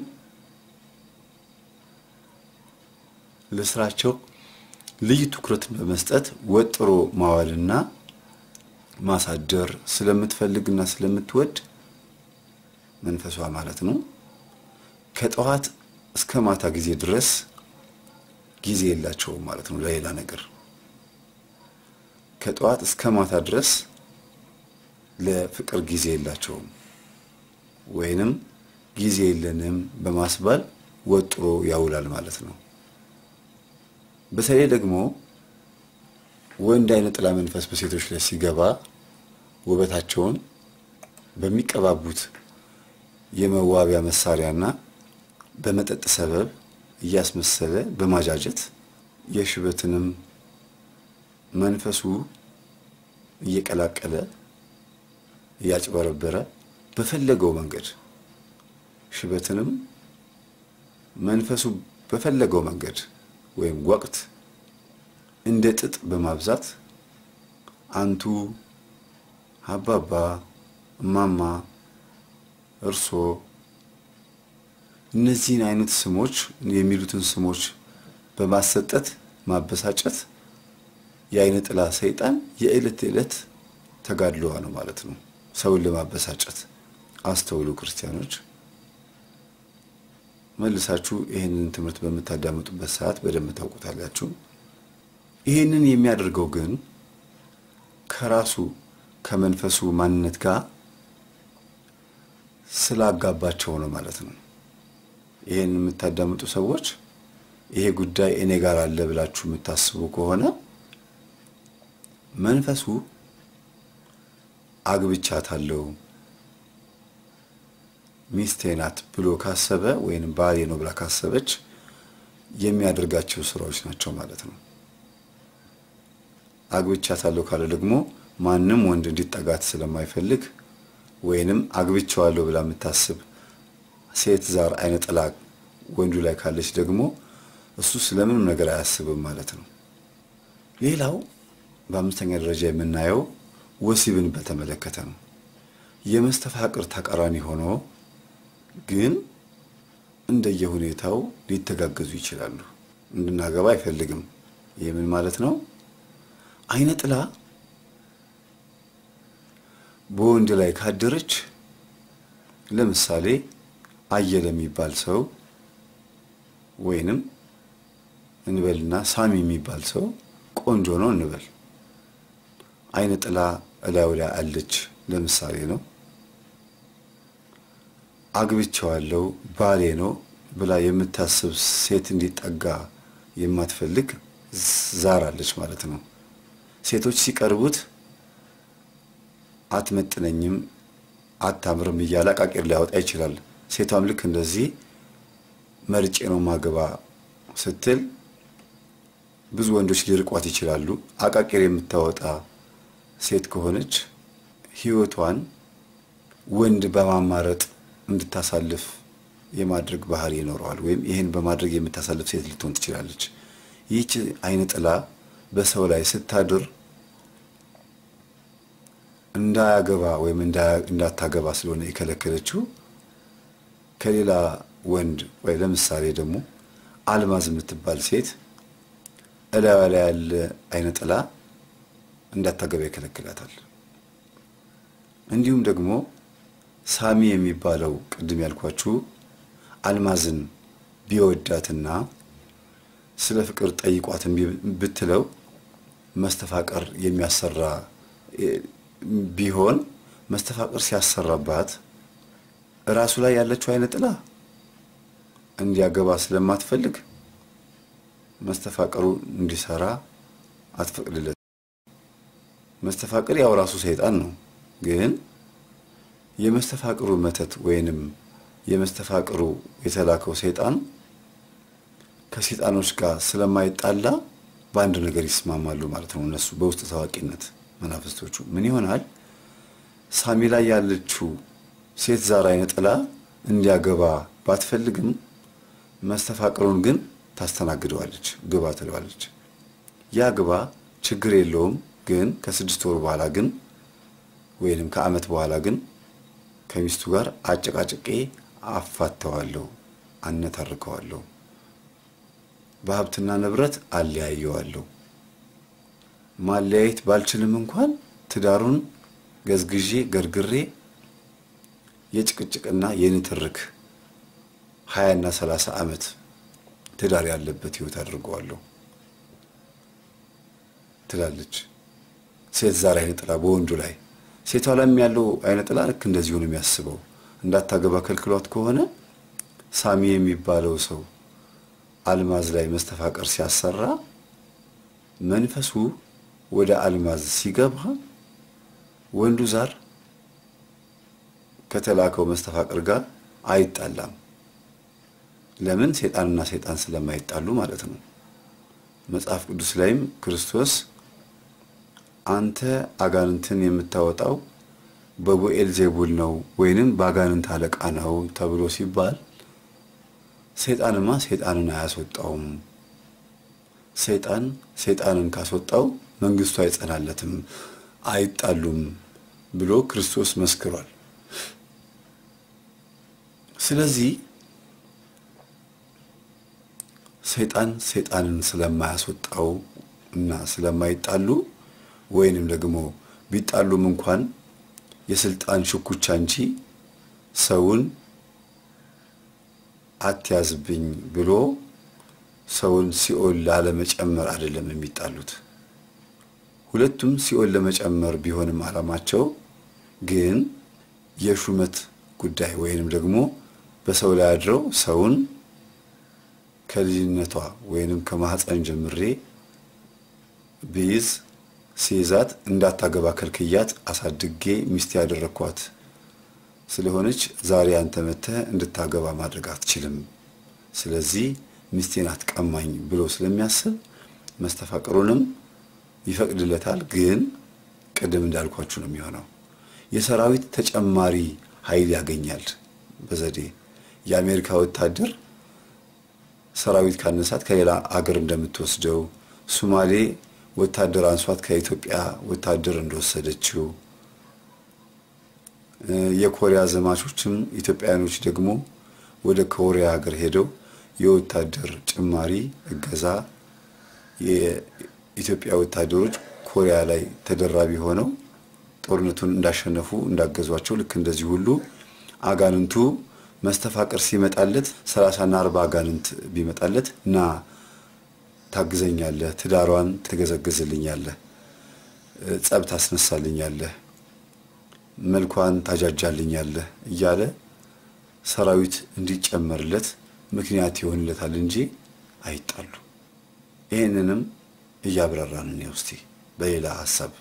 ለስራቸው ልዩ ትኩረትን በመስጠት ወጥሮ ማዋልና ማሳደር ስለምትፈልግና ስለምትወድ መንፈሷ ማለት ነው ከጠዋት እስከ ማታ ጊዜ ድረስ ጊዜ የላቸውም ማለት ነው ለሌላ ነገር። ከጠዋት እስከ ማታ ድረስ ለፍቅር ጊዜ የላቸውም። ወይንም ጊዜ የለንም በማስባል ወጥሮ ያውላል ማለት ነው። በተለይ ደግሞ ወንድ አይነ ጥላ መንፈስ በሴቶች ላይ ሲገባ ውበታቸውን በሚቀባቡት የመዋቢያ መሳሪያና በመጠጥ ሰበብ እያስመሰለ በማጃጀት የሽበትንም መንፈሱ እየቀላቀለ እያጭበረበረ በፈለገው መንገድ ሽበትንም መንፈሱ በፈለገው መንገድ ወይም ወቅት እንደ ጥጥ በማብዛት አንቱ፣ አባባ፣ እማማ፣ እርሶ እነዚህን አይነት ስሞች የሚሉትን ስሞች በማሰጠት ማበሳጨት የአይነ ጥላ ሰይጣን የዕለት ዕለት ተጋድሎዋ ነው ማለት ነው። ሰውን ለማበሳጨት አስተውሉ ክርስቲያኖች። መልሳችሁ ይህንን ትምህርት በምታዳምጡበት ሰዓት በደንብ ታውቁታላችሁ። ይህንን የሚያደርገው ግን ከራሱ ከመንፈሱ ማንነት ጋር ስላጋባቸው ነው ማለት ነው። ይህን የምታዳምጡ ሰዎች ይሄ ጉዳይ እኔ ጋር አለ ብላችሁ የምታስቡ ከሆነ መንፈሱ አግብቻታለሁ ሚስቴ ናት ብሎ ካሰበ ወይም ባሌ ነው ብላ ካሰበች የሚያደርጋቸው ስራዎች ናቸው ማለት ነው። አግብቻታለሁ ካለ ደግሞ ማንም ወንድ እንዲጠጋት ስለማይፈልግ ወይንም አግብቼዋለሁ ብላ የምታስብ ሴት ዛር አይነ ጥላ ወንዱ ላይ ካለች ደግሞ እሱ ስለምንም ነገር አያስብም ማለት ነው። ሌላው በአምስተኛ ደረጃ የምናየው ወሲብን በተመለከተ ነው። የመስተፋቅር ተቃራኒ ሆኖ ግን እንደየሁኔታው ሊተጋገዙ ይችላሉ። እንድናገባ አይፈልግም። ይህ ምን ማለት ነው? አይነ ጥላ በወንድ ላይ ካደረች ለምሳሌ አየለ የሚባል ሰው ወይንም እንበልና ሳሚ የሚባል ሰው ቆንጆ ነው እንበል። አይነ ጥላ እላዩ ላይ አለች ለምሳሌ ነው። አግብቼዋለሁ ባሌ ነው ብላ የምታስብ ሴት እንዲጠጋ የማትፈልግ ዛር አለች ማለት ነው። ሴቶች ሲቀርቡት አትመጥነኝም፣ አታምርም እያለ አቃቂር ሊያወጣ ይችላል። ሴቷም ልክ እንደዚህ መርጬ ነው ማገባ ስትል ብዙ ወንዶች ሊርቋት ይችላሉ። አቃቂር የምታወጣ ሴት ከሆነች ሕይወቷን ወንድ በማማረጥ እንድታሳልፍ የማድረግ ባህሪ ይኖረዋል። ወይም ይህን በማድረግ የምታሳልፍ ሴት ልትሆን ትችላለች። ይህች አይነ ጥላ በሰው ላይ ስታድር እንዳያገባ ወይም እንዳታገባ ስለሆነ የከለከለችው ከሌላ ወንድ ወይ ለምሳሌ ደግሞ አልማዝ የምትባል ሴት እላዋ ላይ ያለ አይነ ጥላ እንዳታገባ ይከለክላታል። እንዲሁም ደግሞ ሳሚ የሚባለው ቅድም ያልኳችሁ አልማዝን ቢወዳትና ስለ ፍቅር ጠይቋትን ብትለው መስተፋቀር የሚያሰራ ቢሆን መስተፋቅር ሲያሰራባት እራሱ ላይ ያለችው አይነ ጥላ እንዲያገባ ስለማትፈልግ መስተፋቅሩ እንዲሰራ አትፈቅድለት። መስተፋቅር ያው ራሱ ሰይጣን ነው። ግን የመስተፋቅሩ መተት ወይንም የመስተፋቅሩ የተላከው ሰይጣን ከሰይጣኖች ጋር ስለማይጣላ በአንድ ነገር ይስማማሉ ማለት ነው። እነሱ በውስጥ ታዋቂነት መናፍስቶቹ ምን ይሆናል? ሳሚ ላይ ያለችው ሴት ዛር አይነ ጥላ እንዲያገባ ባትፈልግም መስተፋቅሩን ግን ታስተናግደዋለች። ግባ ትለዋለች። ያ ግባ ችግር የለውም ግን ከስድስት ወር በኋላ ግን ወይንም ከዓመት በኋላ ግን ከሚስቱ ጋር አጨቃጭቄ አፋተዋለሁ፣ አነታርከዋለሁ፣ በሀብትና ንብረት አለያየዋለሁ። ማለያየት ባልችልም እንኳን ትዳሩን ገዝግዤ ገርግሬ የጭቅጭቅና የንትርክ ሀያና ሰላሳ ዓመት ትዳር ያለበት ህይወት አድርገዋለሁ ትላለች። ሴት ዛር አይነ ጥላ በወንዱ ላይ ሴቷ ላይም ያለው አይነ ጥላ ልክ እንደዚሁ ነው የሚያስበው። እንዳታገባ ከልክሏት ከሆነ ሳሚ የሚባለው ሰው አልማዝ ላይ መስተፋቀር ሲያሰራ መንፈሱ ወደ አልማዝ ሲገባ ወንዱ ዛር ከተላከው መስተፋቅር ጋር አይጣላም። ለምን? ሰይጣንና ሰይጣን ስለማይጣሉ ማለት ነው። መጽሐፍ ቅዱስ ላይም ክርስቶስ አንተ አጋንንትን የምታወጣው በቡኤል ዜቡል ነው ወይንም በአጋንንት አለቃ ነው ተብሎ ሲባል ሰይጣንማ ሰይጣንን አያስወጣውም። ሰይጣን ሰይጣንን ካስወጣው መንግስቱ አይጸናለትም፣ አይጣሉም ብሎ ክርስቶስ መስክሯል። ስለዚህ ሰይጣን ሰይጣንን ስለማያስወጣው እና ስለማይጣሉ ወይንም ደግሞ ቢጣሉም እንኳን የስልጣን ሽኩቻ እንጂ ሰውን አትያዝብኝ ብሎ ሰውን ሲኦል ላለመጨመር አይደለም የሚጣሉት። ሁለቱም ሲኦል ለመጨመር ቢሆንም ዓላማቸው ግን የሹመት ጉዳይ ወይንም ደግሞ በሰው ላይ አድረው ሰውን ከልጅነቷ ወይንም ከማህፀን ጀምሬ ብይዝ ሲይዛት እንዳታገባ ከልክያት አሳድጌ ሚስት ያደረግኳት ስለሆነች ዛሬ አንተ መተህ እንድታገባ ማድረግ አትችልም፣ ስለዚህ ሚስቴን አትቀማኝ ብሎ ስለሚያስብ መስተፋቅሩንም ይፈቅድለታል። ግን ቅድም እንዳልኳችሁ ነው የሚሆነው። የሰራዊት ተጨማሪ ኃይል ያገኛል በዘዴ የአሜሪካ ወታደር ሰራዊት ካነሳት ከሌላ አገር እንደምትወስደው ሱማሌ ወታደር አንሷት ከኢትዮጵያ ወታደር እንደወሰደችው የኮሪያ ዘማቾችም ኢትዮጵያውያኖች ደግሞ ወደ ኮሪያ ሀገር ሄደው የወታደር ጭማሪ እገዛ የኢትዮጵያ ወታደሮች ኮሪያ ላይ ተደራቢ ሆነው ጦርነቱን እንዳሸነፉ እንዳገዟቸው ልክ እንደዚህ ሁሉ አጋንንቱ መስተፋቅር ሲመጣለት ሰላሳና አርባ አጋንንት ቢመጣለት ና ታግዘኛለህ፣ ትዳሯን ትገዘግዝልኛለህ፣ ጸብ ታስነሳልኛለህ፣ መልኳን ታጃጃልኛለህ እያለ ሰራዊት እንዲጨመርለት ምክንያት ይሆንለታል እንጂ አይጣሉ። ይህንንም እያብራራን ነው እስቲ በሌላ ሀሳብ።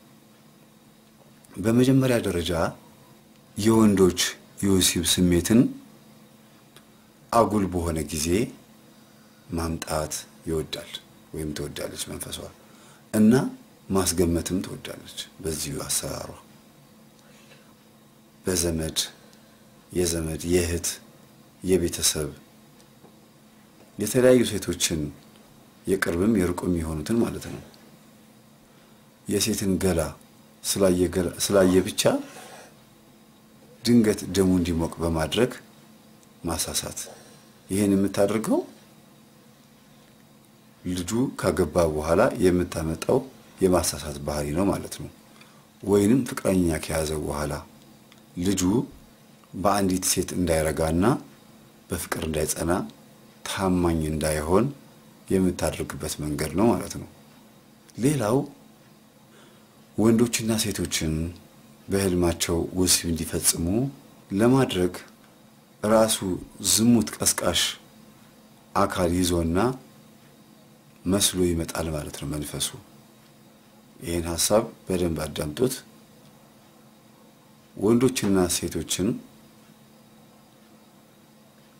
በመጀመሪያ ደረጃ የወንዶች የወሲብ ስሜትን አጉል በሆነ ጊዜ ማምጣት ይወዳል ወይም ትወዳለች መንፈሷ እና ማስገመትም ትወዳለች። በዚሁ አሰራሯ በዘመድ የዘመድ የእህት የቤተሰብ የተለያዩ ሴቶችን የቅርብም የሩቅም የሆኑትን ማለት ነው የሴትን ገላ ስላየ ብቻ ድንገት ደሙ እንዲሞቅ በማድረግ ማሳሳት። ይህን የምታደርገው ልጁ ካገባ በኋላ የምታመጣው የማሳሳት ባህሪ ነው ማለት ነው። ወይንም ፍቅረኛ ከያዘው በኋላ ልጁ በአንዲት ሴት እንዳይረጋና በፍቅር እንዳይጸና ታማኝ እንዳይሆን የምታደርግበት መንገድ ነው ማለት ነው። ሌላው ወንዶችና ሴቶችን በህልማቸው ወሲብ እንዲፈጽሙ ለማድረግ ራሱ ዝሙት ቀስቃሽ አካል ይዞና መስሎ ይመጣል ማለት ነው መንፈሱ። ይህን ሀሳብ በደንብ አዳምጡት። ወንዶችና ሴቶችን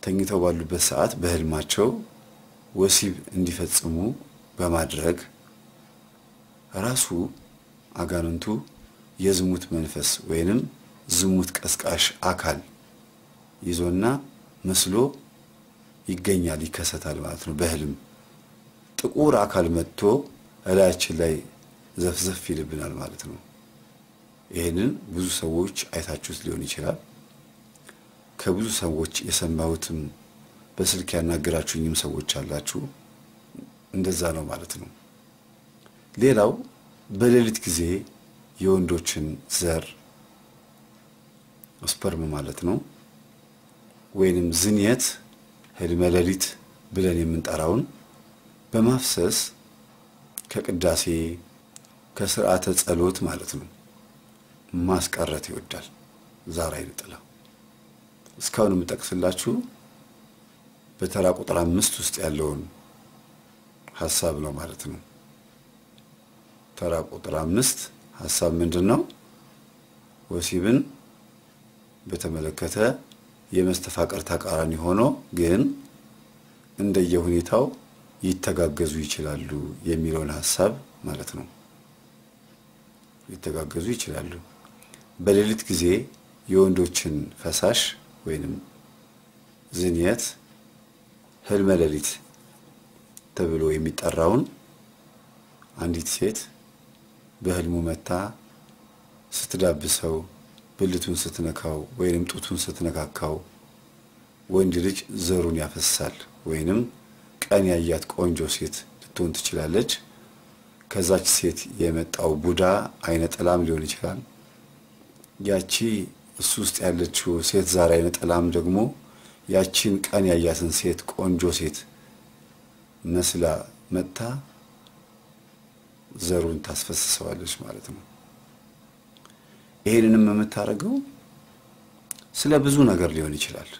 ተኝተው ባሉበት ሰዓት በህልማቸው ወሲብ እንዲፈጽሙ በማድረግ ራሱ አጋንንቱ የዝሙት መንፈስ ወይንም ዝሙት ቀስቃሽ አካል ይዞና መስሎ ይገኛል፣ ይከሰታል ማለት ነው። በህልም ጥቁር አካል መጥቶ እላያችን ላይ ዘፍዘፍ ይልብናል ማለት ነው። ይህንን ብዙ ሰዎች አይታችሁት ሊሆን ይችላል። ከብዙ ሰዎች የሰማሁትም በስልክ ያናገራችሁኝም ሰዎች አላችሁ። እንደዛ ነው ማለት ነው። ሌላው በሌሊት ጊዜ የወንዶችን ዘር ስፐርም ማለት ነው ወይንም ዝንየት ህልመ ሌሊት ብለን የምንጠራውን በማፍሰስ ከቅዳሴ ከስርዓተ ጸሎት ማለት ነው ማስቀረት ይወዳል ዛር አይነ ጥላ። እስካሁን የምጠቅስላችሁ በተራ ቁጥር አምስት ውስጥ ያለውን ሀሳብ ነው ማለት ነው። ተራ ቁጥር አምስት ሀሳብ ምንድን ነው? ወሲብን በተመለከተ የመስተፋቀር ተቃራኒ ሆኖ ግን እንደየሁኔታው ይተጋገዙ ይችላሉ የሚለውን ሀሳብ ማለት ነው። ሊተጋገዙ ይችላሉ። በሌሊት ጊዜ የወንዶችን ፈሳሽ ወይንም ዝንየት ህልመ ሌሊት ተብሎ የሚጠራውን አንዲት ሴት በህልሙ መታ ስትዳብሰው፣ ብልቱን ስትነካው ወይንም ጡቱን ስትነካካው ወንድ ልጅ ዘሩን ያፈሳል ወይንም ቀን ያያት ቆንጆ ሴት ልትሆን ትችላለች። ከዛች ሴት የመጣው ቡዳ አይነ ጥላም ሊሆን ይችላል። ያቺ እሱ ውስጥ ያለችው ሴት ዛር አይነ ጥላም ደግሞ ያቺን ቀን ያያትን ሴት ቆንጆ ሴት መስላ መጥታ ዘሩን ታስፈስሰዋለች ማለት ነው። ይሄንንም የምታደርገው ስለ ብዙ ነገር ሊሆን ይችላል።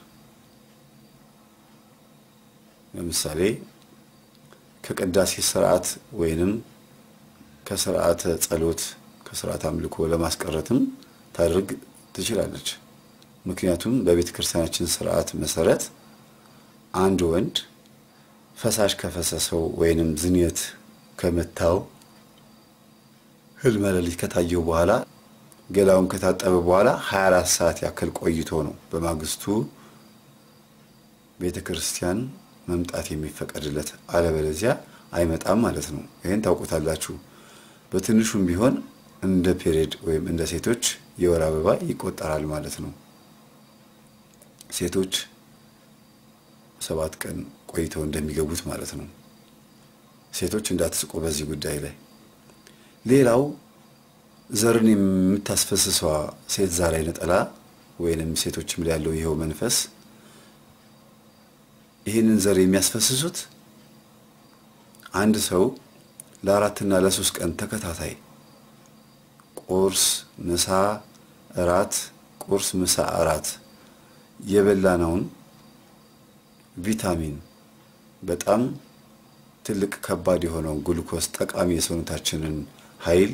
ለምሳሌ ከቅዳሴ ስርዓት ወይንም ከስርዓተ ጸሎት ከስርዓት አምልኮ ለማስቀረትም ታደርግ ትችላለች። ምክንያቱም በቤተ ክርስቲያናችን ስርዓት መሰረት አንድ ወንድ ፈሳሽ ከፈሰሰው ወይንም ዝንየት ከመታው ህልመ ሌሊት ከታየው በኋላ ገላውን ከታጠበ በኋላ 24 ሰዓት ያክል ቆይቶ ነው በማግስቱ ቤተ ክርስቲያን መምጣት የሚፈቀድለት፣ አለበለዚያ አይመጣም ማለት ነው። ይህን ታውቁታላችሁ። በትንሹም ቢሆን እንደ ፔሬድ ወይም እንደ ሴቶች የወር አበባ ይቆጠራል ማለት ነው። ሴቶች ሰባት ቀን ቆይተው እንደሚገቡት ማለት ነው። ሴቶች እንዳትስቁ በዚህ ጉዳይ ላይ። ሌላው ዘርን የምታስፈስሰዋ ሴት ዛር አይነ ጥላ ወይንም ሴቶችም ላይ ያለው ይኸው መንፈስ ይህንን ዘር የሚያስፈስሱት አንድ ሰው ለአራትና ለሶስት ቀን ተከታታይ ቁርስ፣ ምሳ፣ እራት፣ ቁርስ፣ ምሳ፣ እራት የበላነውን ቪታሚን በጣም ትልቅ ከባድ የሆነውን ግሉኮስ ጠቃሚ የሰውነታችንን ኃይል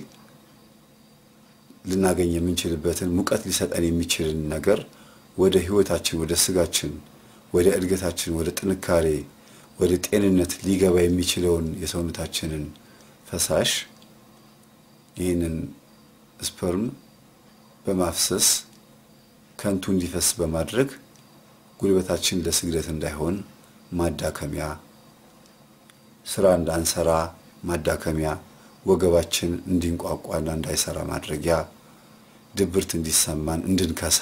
ልናገኝ የምንችልበትን ሙቀት ሊሰጠን የሚችልን ነገር ወደ ህይወታችን፣ ወደ ስጋችን፣ ወደ እድገታችን፣ ወደ ጥንካሬ፣ ወደ ጤንነት ሊገባ የሚችለውን የሰውነታችንን ፈሳሽ ይህንን ስፐርም በማፍሰስ ከንቱ እንዲፈስ በማድረግ ጉልበታችን ለስግደት እንዳይሆን ማዳከሚያ፣ ስራ እንዳንሰራ ማዳከሚያ፣ ወገባችን እንዲንቋቋና እንዳይሰራ ማድረጊያ፣ ድብርት እንዲሰማን እንድንከሳ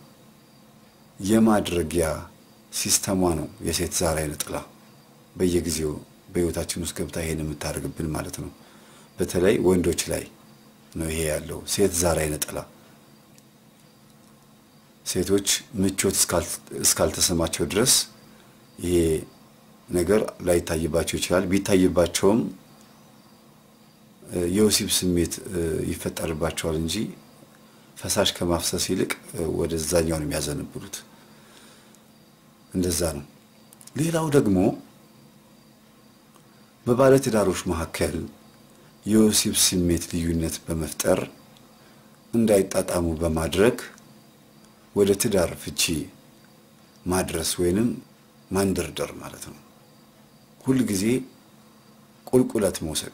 የማድረጊያ ሲስተሟ ነው የሴት ዛር አይነ ጥላ። በየጊዜው በህይወታችን ውስጥ ገብታ ይሄን የምታደርግብን ማለት ነው። በተለይ ወንዶች ላይ ነው ይሄ ያለው ሴት ዛር አይነ ጥላ። ሴቶች ምቾት እስካልተሰማቸው ድረስ ይሄ ነገር ላይታይባቸው ይችላል። ቢታይባቸውም የወሲብ ስሜት ይፈጠርባቸዋል እንጂ ፈሳሽ ከማፍሰስ ይልቅ ወደዛኛው ነው የሚያዘነብሉት። እንደዛ ነው። ሌላው ደግሞ በባለትዳሮች መካከል የወሲብ ስሜት ልዩነት በመፍጠር እንዳይጣጣሙ በማድረግ ወደ ትዳር ፍቺ ማድረስ ወይንም ማንደርደር ማለት ነው። ሁል ጊዜ ቁልቁለት መውሰድ።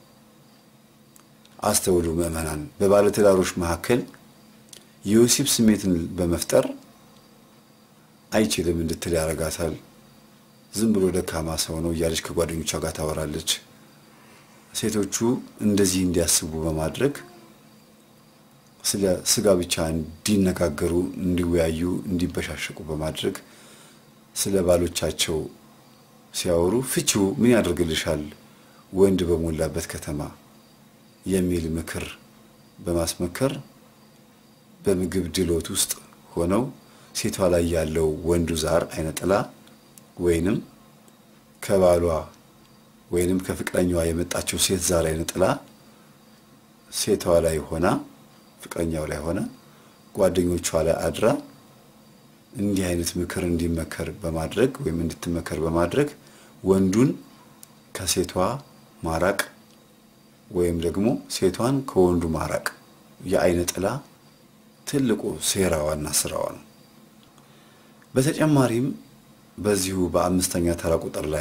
አስተውሉ ምዕመናን፣ በባለትዳሮች መካከል የወሲብ ስሜትን በመፍጠር አይችልም እንድትል ያደርጋታል። ዝም ብሎ ደካማ ሰው ነው እያለች ከጓደኞቿ ጋር ታወራለች። ሴቶቹ እንደዚህ እንዲያስቡ በማድረግ ስለ ስጋ ብቻ እንዲነጋገሩ፣ እንዲወያዩ፣ እንዲበሻሸቁ በማድረግ ስለ ባሎቻቸው ሲያወሩ ፍቺው ምን ያደርግልሻል ወንድ በሞላበት ከተማ የሚል ምክር በማስመከር በምግብ ድሎት ውስጥ ሆነው ሴቷ ላይ ያለው ወንዱ ዛር አይነ ጥላ ወይንም ከባሏ ወይንም ከፍቅረኛዋ የመጣችው ሴት ዛር አይነ ጥላ ሴቷ ላይ ሆና ፍቅረኛው ላይ ሆነ ጓደኞቿ ላይ አድራ እንዲህ አይነት ምክር እንዲመከር በማድረግ ወይም እንድትመከር በማድረግ ወንዱን ከሴቷ ማራቅ ወይም ደግሞ ሴቷን ከወንዱ ማራቅ የአይነ ጥላ ትልቁ ሴራዋና ስራዋ ነው። በተጨማሪም በዚሁ በአምስተኛ ተራ ቁጥር ላይ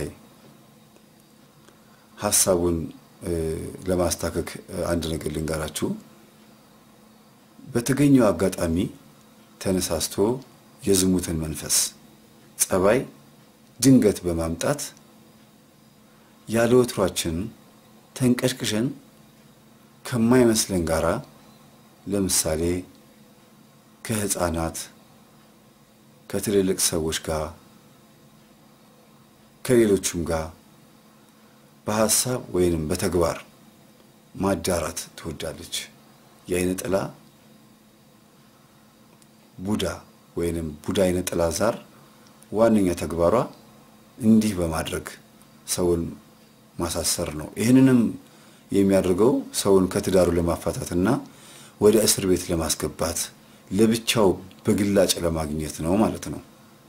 ሀሳቡን ለማስታከክ አንድ ነገር ልንገራችሁ። በተገኘው አጋጣሚ ተነሳስቶ የዝሙትን መንፈስ ጸባይ ድንገት በማምጣት ያለ ወትሯችን ተንቀሽቅሸን ከማይመስለን ጋራ ለምሳሌ ከህፃናት፣ ከትልልቅ ሰዎች ጋር ከሌሎቹም ጋር በሀሳብ ወይንም በተግባር ማዳራት ትወዳለች። የአይነ ጥላ ቡዳ ወይንም ቡዳ አይነ ጥላ ዛር ዋነኛ ተግባሯ እንዲህ በማድረግ ሰውን ማሳሰር ነው። ይህንንም የሚያደርገው ሰውን ከትዳሩ ለማፋታትና ወደ እስር ቤት ለማስገባት ለብቻው በግላጭ ለማግኘት ነው ማለት ነው።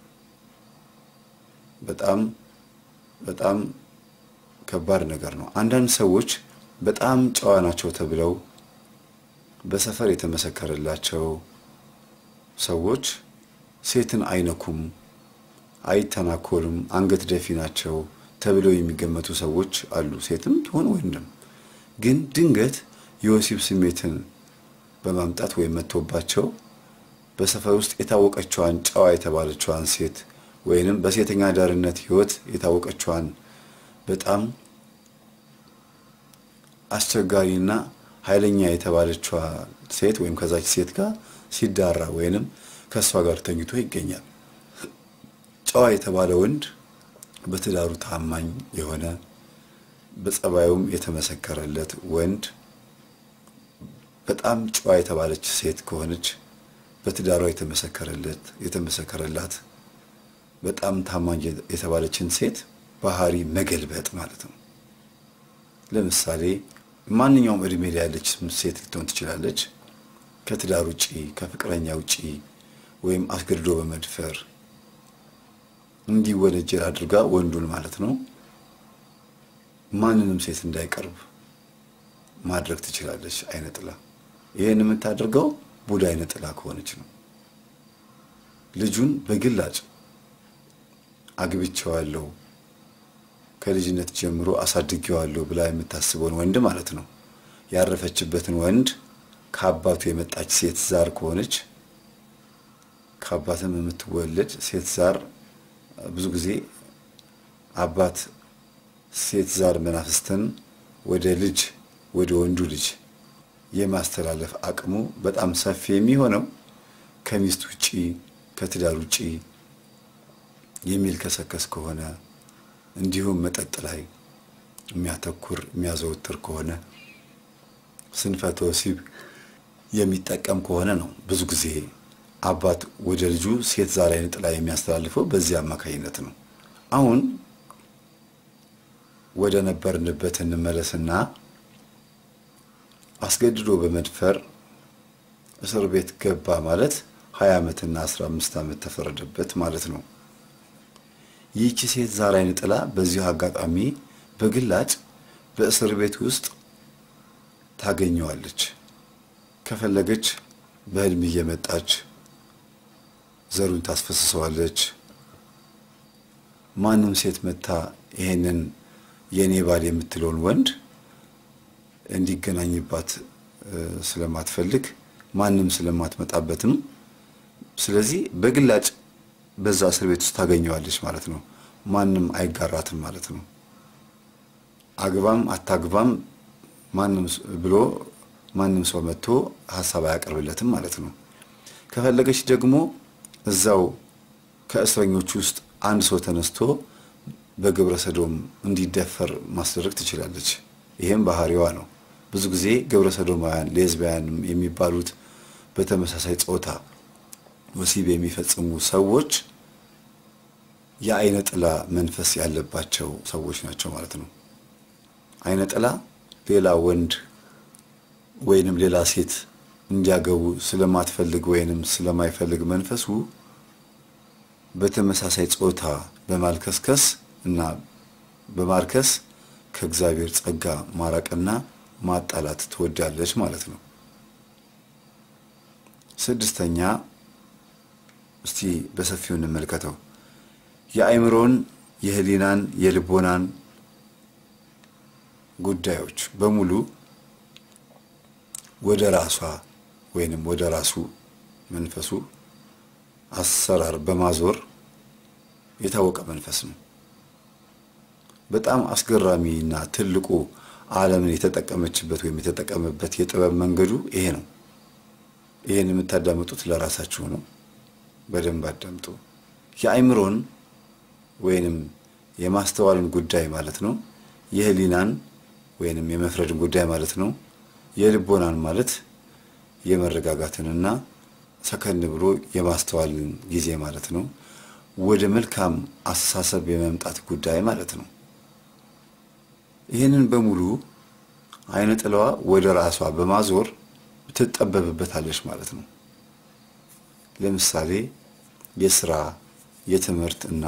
በጣም በጣም ከባድ ነገር ነው። አንዳንድ ሰዎች በጣም ጨዋ ናቸው ተብለው በሰፈር የተመሰከረላቸው ሰዎች ሴትን አይነኩም፣ አይተናኮልም፣ አንገት ደፊ ናቸው ተብለው የሚገመቱ ሰዎች አሉ። ሴትም ትሆን ወንድም ግን ድንገት የወሲብ ስሜትን በማምጣት ወይም መጥቶባቸው በሰፈር ውስጥ የታወቀችዋን ጨዋ የተባለችዋን ሴት ወይንም በሴተኛ ዳርነት ሕይወት የታወቀችዋን በጣም አስቸጋሪና ኃይለኛ የተባለችዋ ሴት ወይም ከዛች ሴት ጋር ሲዳራ ወይንም ከእሷ ጋር ተኝቶ ይገኛል። ጨዋ የተባለ ወንድ በትዳሩ ታማኝ የሆነ በጸባዩም የተመሰከረለት ወንድ በጣም ጨዋ የተባለች ሴት ከሆነች በትዳሯ የተመሰከረለት የተመሰከረላት በጣም ታማኝ የተባለችን ሴት ባህሪ መገልበጥ ማለት ነው። ለምሳሌ ማንኛውም እድሜ ላይ ያለች ሴት ልትሆን ትችላለች። ከትዳር ውጪ ከፍቅረኛ ውጪ ወይም አስገድዶ በመድፈር እንዲወነጀል አድርጋ ወንዱን ማለት ነው ማንንም ሴት እንዳይቀርብ ማድረግ ትችላለች። አይነ ጥላ ይህን የምታደርገው ቡዳ አይነ ጥላ ከሆነች ነው። ልጁን በግላጭ አግብቼዋለሁ ከልጅነት ጀምሮ አሳድጌዋለሁ ብላ የምታስበውን ወንድ ማለት ነው። ያረፈችበትን ወንድ ከአባቱ የመጣች ሴት ዛር ከሆነች ከአባትም የምትወለድ ሴት ዛር ብዙ ጊዜ አባት ሴት ዛር መናፍስትን ወደ ልጅ ወደ ወንዱ ልጅ የማስተላለፍ አቅሙ በጣም ሰፊ የሚሆነው ከሚስት ውጪ ከትዳር ውጪ የሚልከሰከስ ከሆነ እንዲሁም መጠጥ ላይ የሚያተኩር የሚያዘወትር ከሆነ ስንፈተ ወሲብ የሚጠቀም ከሆነ ነው። ብዙ ጊዜ አባት ወደ ልጁ ሴት ዛር አይነ ጥላ የሚያስተላልፈው በዚህ አማካኝነት ነው። አሁን ወደ ነበርንበት እንመለስና አስገድዶ በመድፈር እስር ቤት ገባ ማለት ሀያ ዓመትና አስራ አምስት ዓመት ተፈረደበት ማለት ነው። ይህቺ ሴት ዛር አይነ ጥላ በዚሁ አጋጣሚ በግላጭ በእስር ቤት ውስጥ ታገኘዋለች። ከፈለገች በህልም እየመጣች ዘሩን ታስፈስሰዋለች። ማንም ሴት መታ ይሄንን የእኔ ባል የምትለውን ወንድ እንዲገናኝባት ስለማትፈልግ ማንም ስለማትመጣበትም ስለዚህ በግላጭ በዛ እስር ቤት ውስጥ ታገኘዋለች ማለት ነው። ማንም አይጋራትም ማለት ነው። አግባም አታግባም ማንም ብሎ ማንም ሰው መጥቶ ሀሳብ አያቀርብለትም ማለት ነው። ከፈለገች ደግሞ እዛው ከእስረኞች ውስጥ አንድ ሰው ተነስቶ በግብረ ሰዶም እንዲደፈር ማስደረግ ትችላለች። ይሄም ባህሪዋ ነው። ብዙ ጊዜ ግብረ ሰዶማውያን ሌዝቢያን የሚባሉት በተመሳሳይ ጾታ ወሲብ የሚፈጽሙ ሰዎች የአይነ ጥላ መንፈስ ያለባቸው ሰዎች ናቸው ማለት ነው። አይነ ጥላ ሌላ ወንድ ወይንም ሌላ ሴት እንዲያገቡ ስለማትፈልግ ወይንም ስለማይፈልግ መንፈሱ በተመሳሳይ ጾታ በማልከስከስ እና በማርከስ ከእግዚአብሔር ጸጋ ማራቅና ማጣላት ትወዳለች ማለት ነው። ስድስተኛ እስቲ በሰፊው እንመልከተው። የአእምሮን፣ የህሊናን፣ የልቦናን ጉዳዮች በሙሉ ወደ ራሷ ወይንም ወደ ራሱ መንፈሱ አሰራር በማዞር የታወቀ መንፈስ ነው። በጣም አስገራሚና ትልቁ ዓለምን የተጠቀመችበት ወይም የተጠቀመበት የጥበብ መንገዱ ይሄ ነው። ይሄን የምታዳምጡት ለራሳችሁ ነው። በደንብ አዳምጡ። የአእምሮን ወይንም የማስተዋልን ጉዳይ ማለት ነው። የህሊናን ወይንም የመፍረድን ጉዳይ ማለት ነው። የልቦናን ማለት የመረጋጋትንና ሰከን ብሎ የማስተዋልን ጊዜ ማለት ነው። ወደ መልካም አስተሳሰብ የመምጣት ጉዳይ ማለት ነው። ይህንን በሙሉ አይነ ጥላዋ ወደ ራሷ በማዞር ትጠበብበታለች ማለት ነው። ለምሳሌ የስራ የትምህርት እና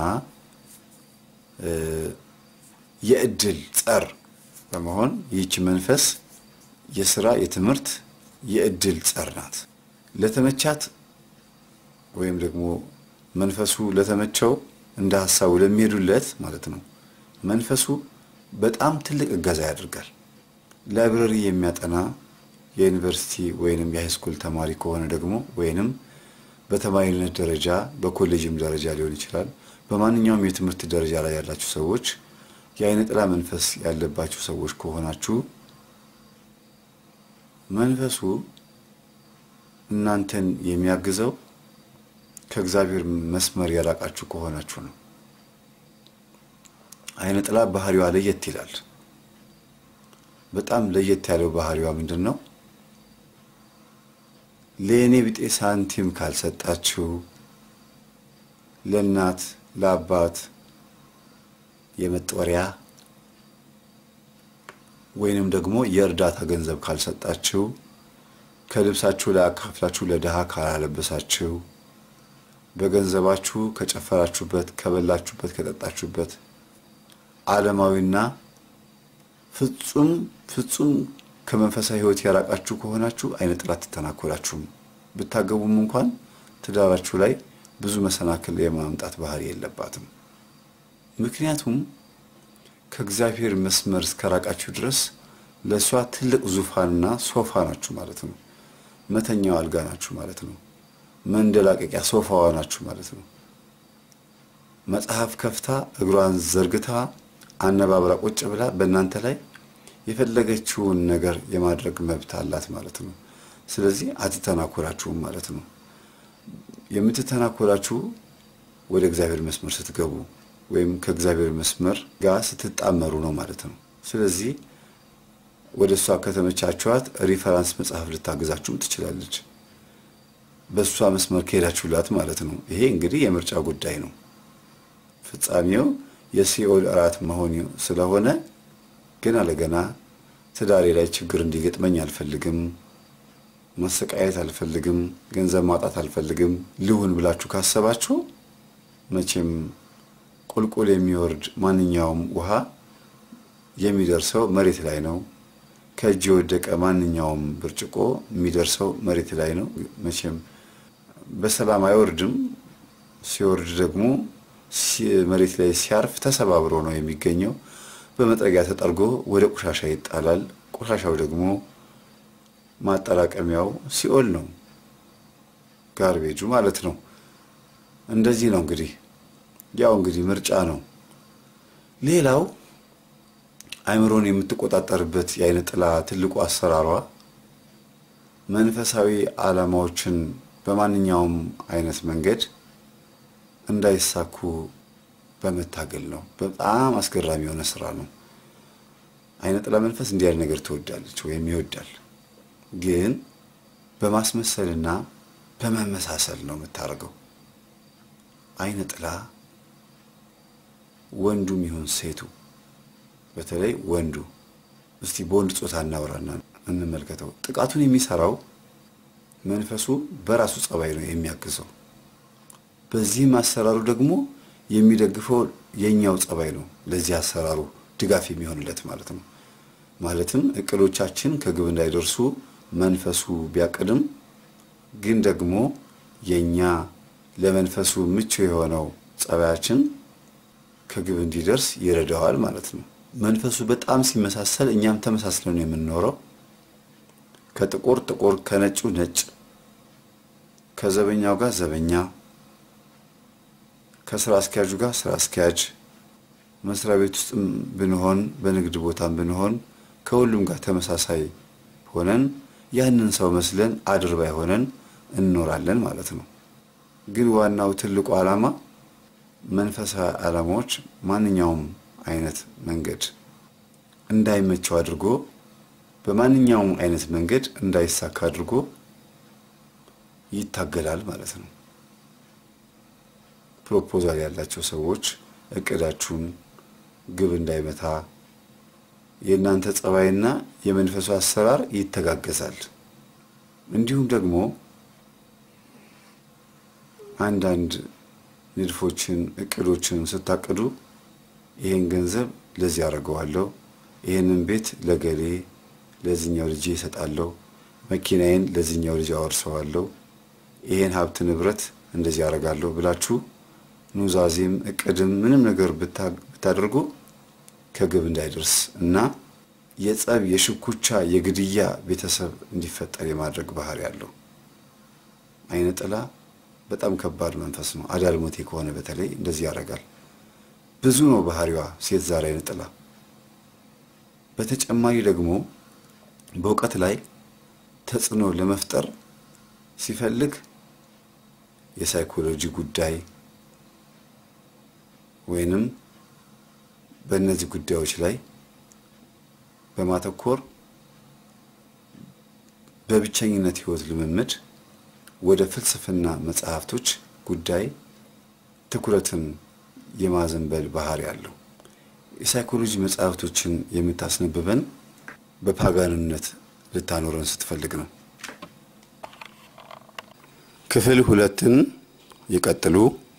የእድል ጸር በመሆን ይህች መንፈስ የስራ የትምህርት የእድል ጸር ናት። ለተመቻት ወይም ደግሞ መንፈሱ ለተመቸው እንደ ሀሳቡ ለሚሄዱለት ማለት ነው መንፈሱ በጣም ትልቅ እገዛ ያደርጋል። ላይብረሪ የሚያጠና የዩኒቨርሲቲ ወይንም የሃይስኩል ተማሪ ከሆነ ደግሞ ወይንም በተማሪነት ደረጃ በኮሌጅም ደረጃ ሊሆን ይችላል። በማንኛውም የትምህርት ደረጃ ላይ ያላችሁ ሰዎች የአይነ ጥላ መንፈስ ያለባችሁ ሰዎች ከሆናችሁ መንፈሱ እናንተን የሚያግዘው ከእግዚአብሔር መስመር ያራቃችሁ ከሆናችሁ ነው። አይነ ጥላ ባህሪዋ ለየት ይላል። በጣም ለየት ያለው ባህሪዋ ምንድን ነው? ለእኔ ቢጤ ሳንቲም ካልሰጣችሁ፣ ለእናት ለአባት የመጦሪያ ወይንም ደግሞ የእርዳታ ገንዘብ ካልሰጣችሁ፣ ከልብሳችሁ ላይ አካፍላችሁ ለድሃ ካላለበሳችሁ፣ በገንዘባችሁ ከጨፈራችሁበት፣ ከበላችሁበት፣ ከጠጣችሁበት ዓለማዊና ፍጹም ፍጹም ከመንፈሳዊ ሕይወት ያራቃችሁ ከሆናችሁ አይነ ጥላ አትተናኮላችሁም። ብታገቡም እንኳን ትዳራችሁ ላይ ብዙ መሰናክል የማምጣት ባህሪ የለባትም። ምክንያቱም ከእግዚአብሔር መስመር እስከራቃችሁ ድረስ ለእሷ ትልቅ ዙፋንና ሶፋ ናችሁ ማለት ነው። መተኛው አልጋ ናችሁ ማለት ነው። መንደላቀቂያ ሶፋዋ ናችሁ ማለት ነው። መጽሐፍ ከፍታ እግሯን ዘርግታ አነባብራ ቁጭ ብላ በእናንተ ላይ የፈለገችውን ነገር የማድረግ መብት አላት ማለት ነው። ስለዚህ አትተናኮላችሁም ማለት ነው። የምትተናኮላችሁ ወደ እግዚአብሔር መስመር ስትገቡ ወይም ከእግዚአብሔር መስመር ጋር ስትጣመሩ ነው ማለት ነው። ስለዚህ ወደ እሷ ከተመቻችኋት ሪፈራንስ መጽሐፍ ልታግዛችሁም ትችላለች። በእሷ መስመር ከሄዳችሁላት ማለት ነው። ይሄ እንግዲህ የምርጫ ጉዳይ ነው። ፍጻሜው የሲኦል እራት መሆን ስለሆነ ገና ለገና ትዳሬ ላይ ችግር እንዲገጥመኝ አልፈልግም፣ መሰቃየት አልፈልግም፣ ገንዘብ ማጣት አልፈልግም ልሁን ብላችሁ ካሰባችሁ መቼም ቁልቁል የሚወርድ ማንኛውም ውሃ የሚደርሰው መሬት ላይ ነው። ከእጅ የወደቀ ማንኛውም ብርጭቆ የሚደርሰው መሬት ላይ ነው። መቼም በሰላም አይወርድም። ሲወርድ ደግሞ መሬት ላይ ሲያርፍ ተሰባብሮ ነው የሚገኘው። በመጥረጊያ ተጠርጎ ወደ ቆሻሻ ይጣላል። ቆሻሻው ደግሞ ማጠራቀሚያው ሲኦል ነው፣ ጋርቤጁ ማለት ነው። እንደዚህ ነው እንግዲህ ያው እንግዲህ ምርጫ ነው። ሌላው አእምሮን የምትቆጣጠርበት የአይነ ጥላ ትልቁ አሰራሯ መንፈሳዊ ዓላማዎችን በማንኛውም አይነት መንገድ እንዳይሳኩ በመታገል ነው። በጣም አስገራሚ የሆነ ስራ ነው። አይነ ጥላ መንፈስ እንዲህ ያለ ነገር ትወዳለች ወይም ይወዳል። ግን በማስመሰልና በመመሳሰል ነው የምታደርገው። አይነ ጥላ ወንዱም ይሁን ሴቱ፣ በተለይ ወንዱ እስቲ በወንድ ጾታ እናውራና እንመልከተው። ጥቃቱን የሚሰራው መንፈሱ በራሱ ጸባይ ነው የሚያግዘው። በዚህም አሰራሩ ደግሞ የሚደግፈው የኛው ጸባይ ነው። ለዚህ አሰራሩ ድጋፍ የሚሆንለት ማለት ነው። ማለትም እቅዶቻችን ከግብ እንዳይደርሱ መንፈሱ ቢያቅድም ግን ደግሞ የኛ ለመንፈሱ ምቹ የሆነው ጸባያችን ከግብ እንዲደርስ ይረዳዋል ማለት ነው። መንፈሱ በጣም ሲመሳሰል እኛም ተመሳስለን ነው የምንኖረው። ከጥቁር ጥቁር፣ ከነጩ ነጭ፣ ከዘበኛው ጋር ዘበኛ፣ ከስራ አስኪያጁ ጋር ስራ አስኪያጅ፣ መስሪያ ቤት ውስጥም ብንሆን በንግድ ቦታም ብንሆን ከሁሉም ጋር ተመሳሳይ ሆነን ያንን ሰው መስለን አድርባይ ሆነን እንኖራለን ማለት ነው። ግን ዋናው ትልቁ ዓላማ መንፈሳዊ ዓላማዎች ማንኛውም አይነት መንገድ እንዳይመቸው አድርጎ በማንኛውም አይነት መንገድ እንዳይሳካ አድርጎ ይታገላል ማለት ነው። ፕሮፖዛል ያላቸው ሰዎች እቅዳችሁን ግብ እንዳይመታ የእናንተ ጸባይና የመንፈሱ አሰራር ይተጋገዛል። እንዲሁም ደግሞ አንዳንድ ንድፎችን፣ እቅዶችን ስታቅዱ ይሄን ገንዘብ ለዚህ አደርገዋለሁ፣ ይሄንን ቤት ለገሌ ለዚህኛው ልጅ እሰጣለሁ፣ መኪናዬን ለዚህኛው ልጅ አወርሰዋለሁ፣ ይሄን ሀብት ንብረት እንደዚህ አደርጋለሁ ብላችሁ ኑዛዜም እቅድም ምንም ነገር ብታደርጉ ከግብ እንዳይደርስ እና የጸብ፣ የሽኩቻ፣ የግድያ ቤተሰብ እንዲፈጠር የማድረግ ባህሪ ያለው አይነ ጥላ በጣም ከባድ መንፈስ ነው። አዳልሞቴ ከሆነ በተለይ እንደዚህ ያደርጋል። ብዙ ነው ባህሪዋ ሴት ዛር አይነ ጥላ። በተጨማሪ ደግሞ በእውቀት ላይ ተጽዕኖ ለመፍጠር ሲፈልግ የሳይኮሎጂ ጉዳይ ወይንም በእነዚህ ጉዳዮች ላይ በማተኮር በብቸኝነት ህይወት ልምምድ ወደ ፍልስፍና መጽሐፍቶች ጉዳይ ትኩረትን የማዘንበል ባህሪ ያለው የሳይኮሎጂ መጽሐፍቶችን የምታስነብበን በፓጋንነት ልታኖረን ስትፈልግ ነው። ክፍል ሁለትን ይቀጥሉ።